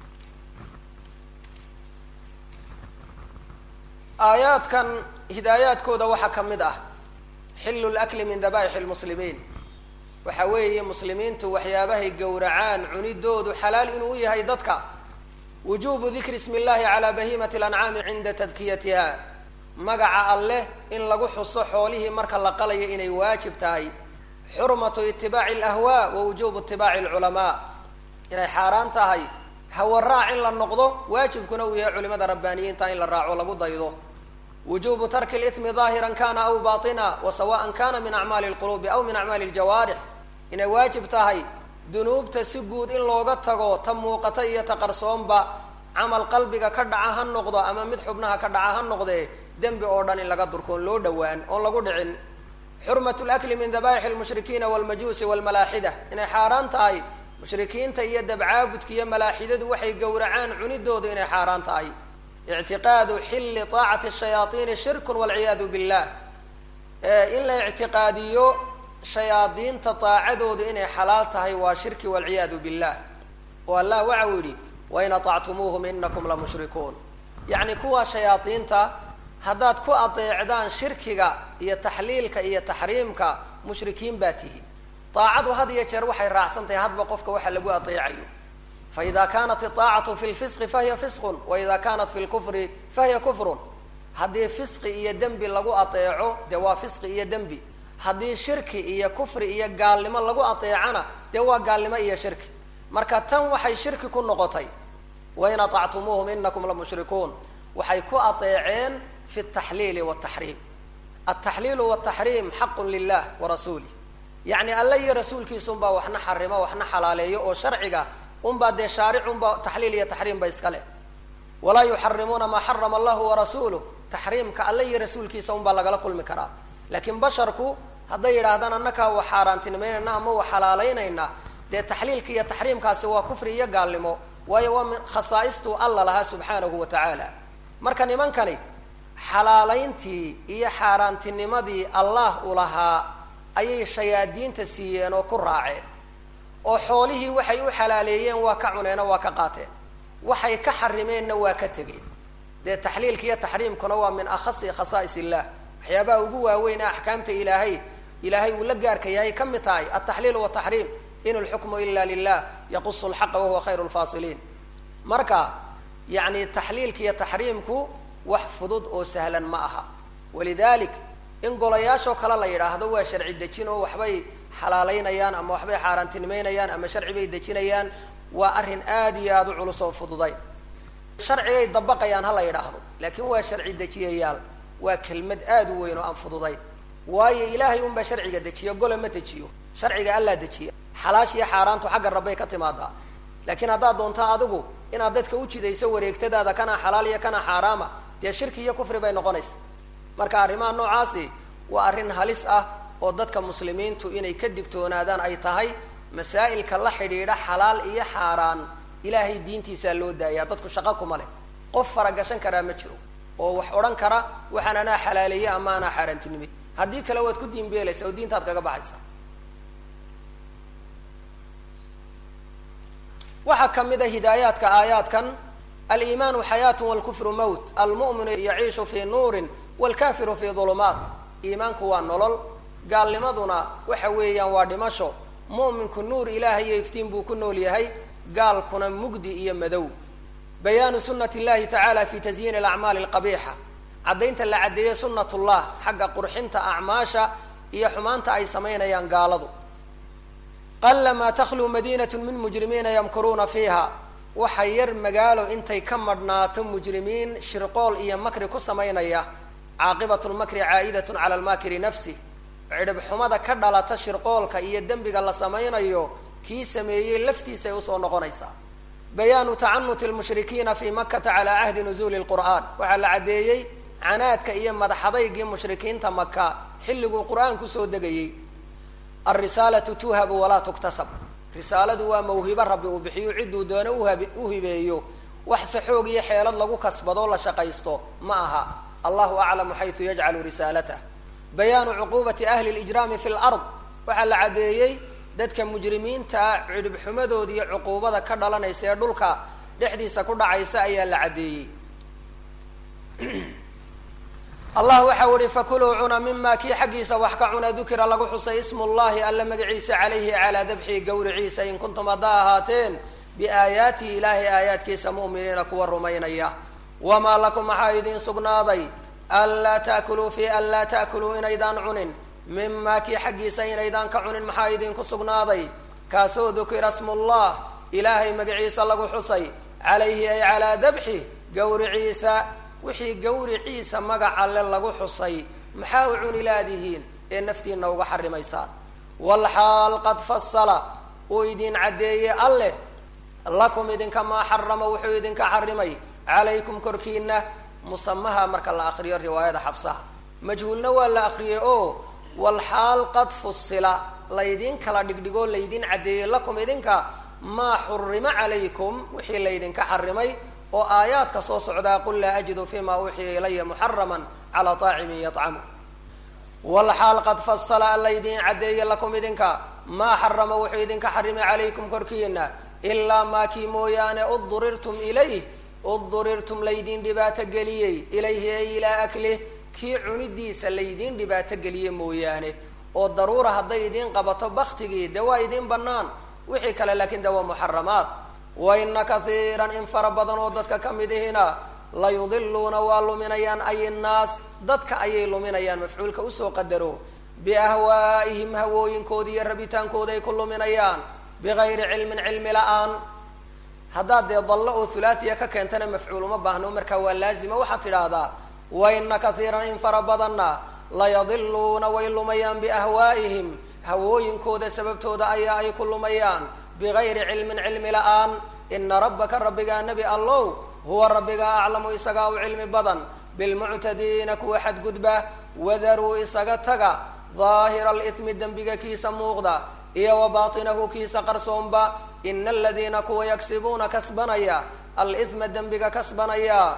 aayaadkan hidaayaadkooda waxaa ka mid ah xillu lakli min dabaaixi lmuslimiin waxa weeye muslimiintu waxyaabahay gowracaan cunidoodu xalaal inuu u yahay dadka wujubu dikri ismi llahi calaa bahimati alancaami cinda tadkiyatiha magaca alleh in lagu xuso xoolihii marka la qalayo inay waajib tahay xurmatu itibaaci alahwaa wa wujubu itibaaci alculamaa inay xaaraan tahay hawaraac in la noqdo waajibkuna uu yahay culimada rabbaaniyiinta in la raaco lagu daydo wujubu tarki limi daahiran kana aw batina wa sawaan kana min acmaali lqulubi aw min acmaali ljawaarix inay waajib tahay dunuubta si guud in looga tago ta muuqata iyo ta qarsoonba camal qalbiga ka dhaca ha noqdo ama mid xubnaha ka dhaca ha noqdee dembi oo dhan in laga durkoon loo dhowaan oon lagu dhicin xurmat lakli min dabaixi lmushrikiina walmajuusi walmalaaxida inay xaaraan tahay mushrikiinta iyo dabcaabudka iyo malaaxidadu waxay gowracaan cunidoodu inay xaaraan tahay ictiqaadu xilli taacati shayaaiini shirkun walciyaadu billah in la ictiqaadiyo shayaadiinta daacadoodu inay xalaal tahay waa shirki walciyaadu billah oo allah waxau yidhi wain aطactumuuhum inakum lamushrikuun yacni kuwa shayaadiinta haddaad ku adeecdaan shirkiga iyo taxliilka iyo taxriimka mushrikiin baa tihi daacadu had iyo jeer waxay raacsan tahay hadba qofka waxa lagu adeecayo faida kanat iطaacatu fi lfisqi fahiya fisqun waida kanat fi lkufri fahiya kufrun haddii fisqi iyo dembi lagu adeeco dee waa fisqi iyo dembi haddii shirki iyo kufri iyo gaalnimo lagu adeecana dee waa gaalnimo iyo shirki marka tan waxay shirki ku noqotay wain aطactumuuhum inakum lamushrikuun waxay ku adeeceen fi taxliili wataxriim altaxliilu wataxriim xaqu lilah warasuulih yacni alla iyo rasuulkiisa unbaa waxna xarimo waxna xalaaleeyo oo sharciga unbaa dee shaaric unbaa taxliil iyo taxriim ba iska leh walaa yuxarimuuna maa xarama allahu warasuuluh taxriimka alla iyo rasuulkiisa unbaa lagala kulmi karaa laakiin basharku hadday yidhaahdaan annakaa wax xaaraantinimaynayna ama wax xalaalaynayna dee taxliilka iyo taxriimkaasi waa kufri iyo gaalnimo waayo waa min khasaaistuu alla lahaa subxaanahu wa tacaala marka nimankani xalaalayntii iyo xaaraantinimadii allah u lahaa ayay shayaadiinta siiyeen oo ku raaceen oo xoolihii waxay u xalaaleeyeen waa ka cuneen oo waa ka qaateen waxay ka xarimeenna waa ka tegeen dee taxliilka iyo taxriimkuna waa min akhasi khasaa'is illah waxyaabaha ugu waaweyn axkaamta ilaahay ilaahay uu la gaarka yahay ka mid tahay altaxliil wataxriim in lxukmu ila lilah yaqusu lxaqa wahuwa khayru lfaasiliin marka yacni taxliilka iyo taxriimku wax fudud oo sahlan ma aha walidalik in golayaashoo kale la yidhaahdo waa sharci dejin oo waxbay xalaalaynayaan ama waxbay xaaraantinimeynayaan ama sharci bay dejinayaan waa arrin aad iyo aada u culus oo fududayn sharcigay dabaqayaan ha la yidhaahdo laakiin waa sharci dejiyayaal waa kelmad aada u weyn oo aan fududayn waayo ilaahay unbaa sharciga dejiyo gole ma dejiyo sharciga allaa dejiya xalaash iyo xaaraantu xagga rabbay ka timaadaa laakiin haddaad doonto adigu inaad dadka u jidayso wareegtadaada kana xalaal iyo kana xaaraama dee shirki iyo kufri bay noqonaysa marka arrimaha noocaasi waa arrin halis ah oo dadka muslimiintu inay ka digtoonaadaan ay tahay masaa'ilka la xidhiidha xalaal iyo xaaraan ilaahay diintiisaa loo daayaa dadku shaqo kuma leh qof faragashan karaa ma jiro oo wax odhan kara waxaan anaa xalaaleeye ama anaa xaaraantinimay haddii kale waad ku diinbeelaysa oo diintaad kaga baxaysa waxaa ka mid a hidaayaadka aayaadkan aliimaanu xayaatu walkufru mowt almu'minu yaciishu fii nuurin walkafiru fii dulumaat iimaanku waa nolol gaalnimaduna waxa weeyaan waa dhimasho mu'minku nuur ilaahay iyo iftiin buu ku nool yahay gaalkuna mugdi iyo madow bayaanu sunati llahi tacaala fi tasyiini alacmaali alqabiixa caddaynta la caddeeyey sunnatullah xagga qurxinta acmaasha iyo xumaanta ay samaynayaan gaaladu qalamaa takhluu madinatu min mujrimiina yamkuruuna fiiha waxa yar magaalo intay ka madhnaato mujrimiin shirqool iyo makri ku samaynaya caaqibatu lmakri caa'idatun cala almaakiri nafsih cidhib xumada ka dhalata shirqoolka iyo dembiga la samaynayo kii sameeyey laftiisay usoo noqonaysaa bayaanu tacanuti lmushrikiina fii makata calaa cahdi nuzuuli lqur'aan waxaa la caddeeyey canaadka iyo madaxadaygii mushrikiinta maka xilliguu qur-aanku soo degayey alrisaalatu tuhabu walaa tuktasab risaaladu waa mawhibo rabbi uu bixiyo cidduu doono uhab u hibeeyo waxse xoog iyo xeelad lagu kasbadoo la shaqaysto ma aha allahu aclamu xaysu yajcalu risaalatah bayaanu cuquubati ahli lijraami fi lard waxaa la caddeeyey dadka mujrimiintaa cidhibxumadooda iyo cuquubada ka dhalanaysa ee dhulka dhexdiisa ku dhacaysa ayaa la caddeeyey allah waxau ihi fakuluu cuna mima kii xaggiisa wax ka cuna dukira lagu xusay ismu llahi alla magaciisa calayhi calaa dabxii gawriciisa in kuntum haddaa ahaateen biaayaatihi ilaahay aayaadkiisa mu'miniina kuwa rumaynaya wamaa lakum maxaa idiin sugnaaday anlaa taakuluu fi an laa taakuluu inaydaan cunin mima kii xaggiisa inaydaan ka cunin maxaa idinku sugnaaday kaasoo dukira smullah ilaahay magaciisa lagu xusay calayhi ay calaa dabxi gawriciisa wixii gawriciisa magac alle lagu xusay maxaa u cuni laadihiin ee naftiina uga xarimaysaan walxaal qad fasala uu idin caddeeyey alleh lakum idinka maa xarama wuxuu idinka xarimay calaykum korkiina musamaha marka la akriyo riwaayada xafsaha majhuulna waa la akriyey oo walxaal qad fusila laydin kala dhigdhigoo laydin caddeeyey lakum idinka maa xurima calaykum wixii laydinka xarimay oo aayaadka soo socdaa qul laa ajidu fima uuxiya ilaya muxaraman calaa taacimin yطcamu walxaal qad fasala an laydin caddeeye lakum idinka maa xarama wuxuu idinka xarimay calaykum korkiina ilaa maa kii mooyaane udurirtum ilayh udurirtum laydin dhibaato geliyey ilayhi ay ilaa aklih kii cunidiisa laydin dhibaato geliye mooyaane oo daruura hadday idiin qabato baktigii de waa idiin banaan wixii kale laakiin de waa muxaramaat waina kaiiran in fara badan oo dadka ka mid ihina layudiluuna waa luminayaan ay nnaas dadka ayay luminayaan mafcuulka usoo qadaro biahwaa'ihim hawooyinkooda iyo rabitaankooda ay ku luminayaan bigayri cilmin cilmi la-aan haddaad dee dallo oo hulaatiya ka keentana mafcuul uma baahno markaa waa laazima waxaad tidhaahdaa waina kaiiran in fara badanna layadiluuna way lumayaan biahwaa'ihim hawooyinkooda sababtooda ayaa ay ku lumayaan bigayri cilmin cilmi la-aan ina rabbaka rabbigaa nebi allow huwa rabbigaa aclamu isagaa u cilmi badan bilmuctadiina kuwa xadgudba wadaruu isaga taga daahira alithmi dembiga kiisa muuqda iyo wa baatinahu kiisa qarsoonba ina aladiina kuwa yagsibuuna kasbanaya alithma dembiga kasbanaya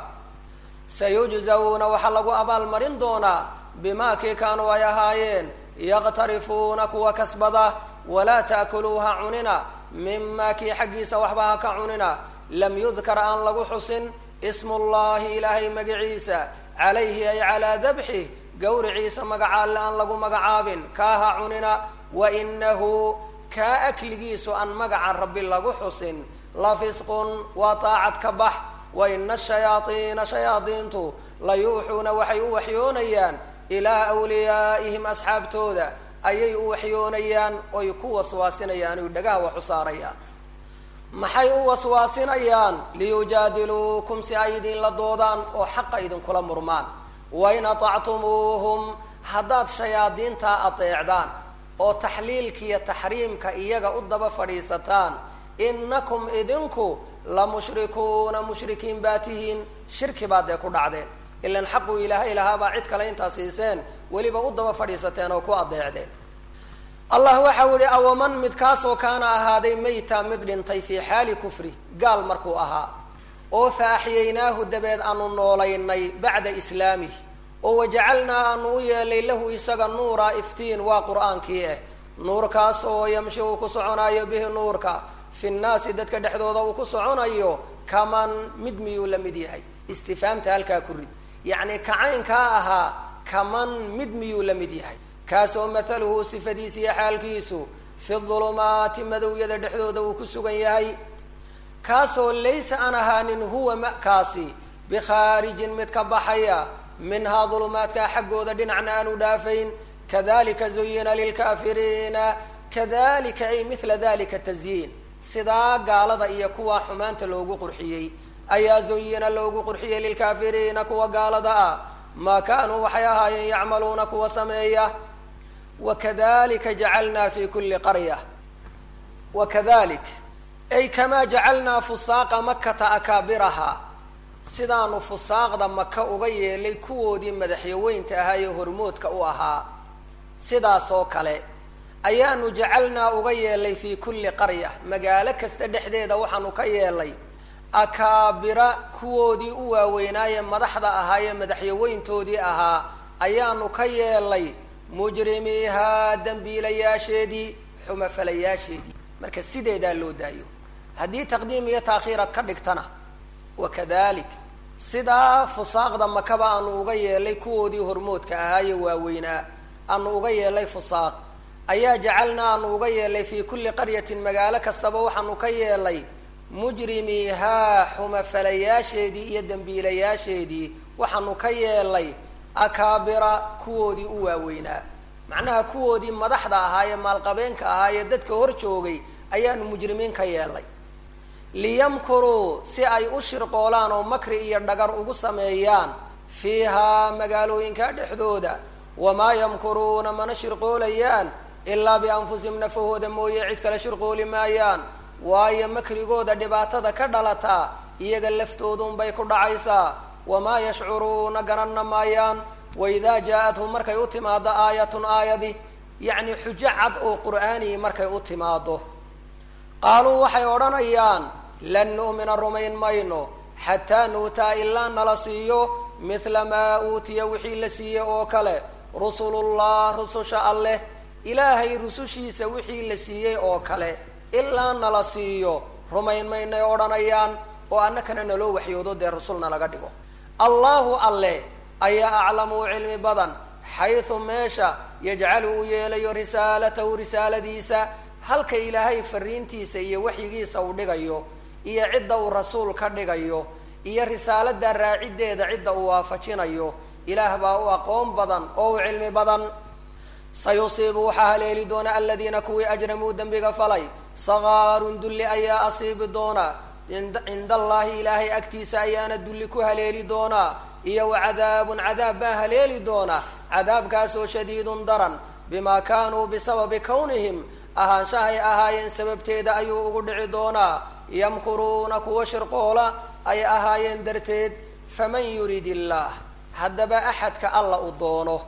sayujzawna waxaa lagu abaalmarin doonaa bimaa kii kaanuu ay ahaayeen yaqtarifuuna kuwa kasbada walaa taakuluuha cunina mima kii xaggiisa waxba ha ka cunina lam yudkar aan lagu xusin ismu llahi ilaahay magaciisa calayhi ay calaa dabxih gawriciisa magaca alle aan lagu magacaabin kaaha cunina wainahu kaa akligiisu aan magaca rabbi lagu xusin la fisqun waa taacad ka bax waina ashayaaiina shayaadiintu la yuuxuuna waxay u waxyoonayaan ilaa wliyaa'ihim asxaabtooda ayay u waxyoonayaan oy ku waswaasinayaan oy dhagaha wax u saarayaan maxay u waswaasinayaan liyujaadiluukum si ay idinla doodaan oo xaqa idinkula murmaan wain atactumuuhum haddaad shayaadiintaa adeecdaan oo taxliilkiiyo taxriimka iyaga u daba fadhiisataan inakum idinku la mushrikuuna mushrikiin baa tihiin shirki baad dee ku dhacdeen ilan xaquu ilaahay lahaabaa cid kale intaa siiseen weliba u daba fadhiisateen oo ku adeecdeen allah waxau yihi awaman midkaasoo kaana ahaaday mayta mid dhintay fii xaali kufri gaal markuu ahaa oo fa axyaynaahu dabeed aanu noolaynay bacda islaamih oo wajacalnaa aanu u yeelay lahu isaga nuura iftiin waa qur-aankii ah nuurkaasoo yamshi uu ku soconayo bihi nuurka fi nnaasi dadka dhexdooda uu ku soconayo kaman mid miyuu la mid yahay istifaamta halkaa ku rid yacni kacaynkaa ahaa kaman mid miyuu la mid yahay kaasoo mathaluhu sifadiisa iyo xaalkiisu fi dulumaati madowyada dhexdooda uu ku sugan yahay kaasoo laysa aan ahaanin huwa makaasi bikhaarijin mid ka baxaya minhaa dulumaadkaa xaggooda dhinacna aanu dhaafayn kadalika zuyina lilkaafiriina kadalika ay mila dalika tazyiin sidaa gaalada iyo kuwa xumaanta loogu qurxiyey ayaa zuyina loogu qurxiyey lilkaafiriina kuwa gaalada ah maa kaanuu waxay ahaayeen yacmaluuna kuwa sameeya wakadalika jacalnaa fi kuli qarya wakadalik ay kamaa jacalnaa fusaaqa makata akaabiraha sidaanu fusaaqda maka uga yeelay kuwoodii madaxyaweynta ahaa ee hormoodka u ahaa sidaas oo kale ayaanu jacalnaa uga yeelay fii kulli qarya magaalo kasta dhexdeeda waxaanu ka yeelay akaabira kuwoodii u waaweynaaye madaxda ahaayee madaxyaweyntoodii ahaa ayaanu ka yeelay mujrimiihaa dembiilayaasheedii xumafalayaasheedii marka sideedaa loo daayo haddii taqdiim iyo taakhiiraad ka dhigtana wakadalik sidaa fusaaqda makaba aanu uga yeelay kuwoodii hormoodka ahaaye waaweynaa aanu uga yeelay fusaaq ayaa jacalnaa aanu uga yeelay fii kulli qaryatin magaalo kastaba waxaanu ka yeelay mujrimiihaa xumafalayaasheedii iyo dembiilayaasheedii waxaanu ka yeelay akaabira kuwoodii u waaweynaa macnaha kuwoodii madaxda ahaa ee maalqabeenka ahaa ee dadka hor joogay ayaanu mujrimiin ka yeelay liyamkuruu si ay u shirqoolaan oo makri iyo dhagar ugu sameeyaan fiihaa magaalooyinka dhexdooda wamaa yamkuruuna mana shirqoolayaan ilaa bianfusihim nafahooda mooye cid kale shirqooli maayaan waayo makrigooda dhibaatada ka dhalataa iyaga laftoodunbay ku dhacaysaa wamaa yashcuruuna garanna maayaan waidaa jaa-athum markay u timaado aayatun aayadi yacni xujo cad oo qur'aanii markay u timaado qaaluu waxay odhanayaan lan nu'mina rumayn mayno xataa nuutaa ilaa nala siiyo mithla maa uutiya wixii la siiyey oo kale rusulullah rususha alleh ilaahay rusushiisa wixii la siiyey oo kale ilaa nala siiyo rumayn maynay odhanayaan oo annakana naloo waxyoodo dee rusulna laga dhigo allahu alle ayaa aclamu cilmi badan xaysu meesha yajcalu uu yeelayo risaalatahu risaaladiisa halka ilaahay fariintiisa iyo waxyigiisa uu dhigayo iyo cidda uu rasuul ka dhigayo iyo risaalada raaciddeeda cidda uu waafajinayo ilaah baa u aqoon badan oo u cilmi badan sayusiibu waxaa haleeli doona aladiina kuwii ajramuu dembiga falay sakaarun dulli ayaa asiibi doona cinda allahi ilaahay agtiisa ayaana dulli ku haleeli doonaa iyo wa cadaabun cadaab baa haleeli doona cadaabkaasoo shadiidun daran bimaa kaanuu bisababi kownihim ahaanshahay ahaayeen sababteeda ayuu ugu dhici doonaa yamkuruuna kuwa shirqoola ay ahaayeen darteed faman yurid illaah haddaba axadka alla u doono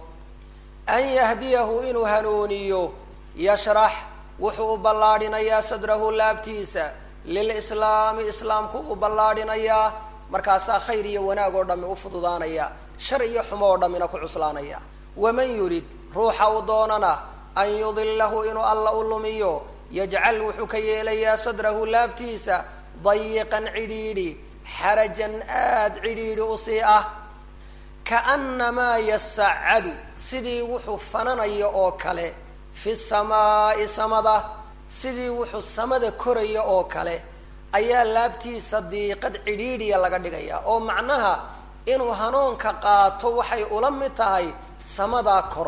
an yahdiyahu inuu hanuuniyo yashrax wuxuu u ballaadhinayaa sadrahu laabtiisa lilislaami islaamku u ballaadhinayaa markaasaa khayr iyo wanaag oo dhammi u fududaanaya shar iyo xumo oo dhammina ku cuslaanaya waman yurid ruuxa u doonana an yudilahu inuu alla u lumiyo yajcal wuxuu ka yeelayaa sadrahu laabtiisa dayiqan cidhiidhi xarajan aada cidhiidhi usii ah kaannamaa yasacadu sidii wuxuu fananayo oo kale fi samaa'i samada sidii wuxuu samada koraya oo kale ayaa laabtiisa diiqad cidhiidhiya laga dhigaya oo macnaha inuu hanuunka qaato waxay ula mid tahay samadaa kor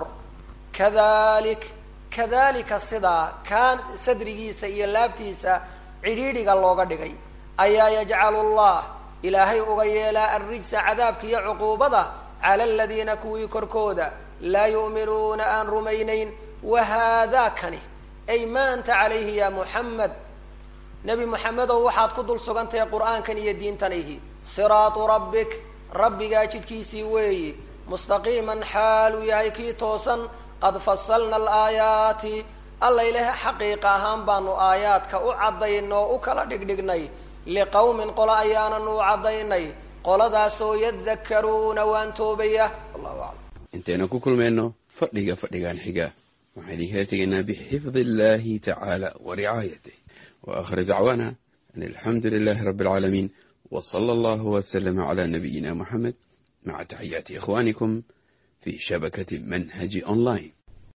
kadalik kadalika sidaa kaan sadrigiisa iyo laabtiisa cidhiidhiga looga dhigay ayaa yajcalu llah ilaahay uga yeelaa arrijsa cadaabka iyo cuquubada cala aladiina kuwii korkooda laa yu'minuuna aan rumaynayn wahaadaa kani ay ma anta calayhi ya muxamed nebi moxamedow waxaad ku dul sugantahay qur'aankan iyo diintan ihi siraatu rabbik rabbigaa jidkiisii weeyi mustaqiiman xaal uu yahay kii toosan qad fasalna alaayaati alla ilaah xaqiiqa ahaan baanu aayaadka u caddaynay oo u kala dhigdhignay liqowmin qolo ayaanan u caddaynay qoladaasoo yadakkaruuna waan toobaya wallahu aclam intaynu ku kulmayno fadhiga fadhigan xiga waxaan idinkala tegaynaa bixifdi illahi tacaala wa ricaayatih wa aakhir dacwaana an alxamdu lilahi rabbi alcaalamiin w sala allahu waslama cala nabiyina muxamed maca taxiyaati ikhwanikum fi shabakati manhaji online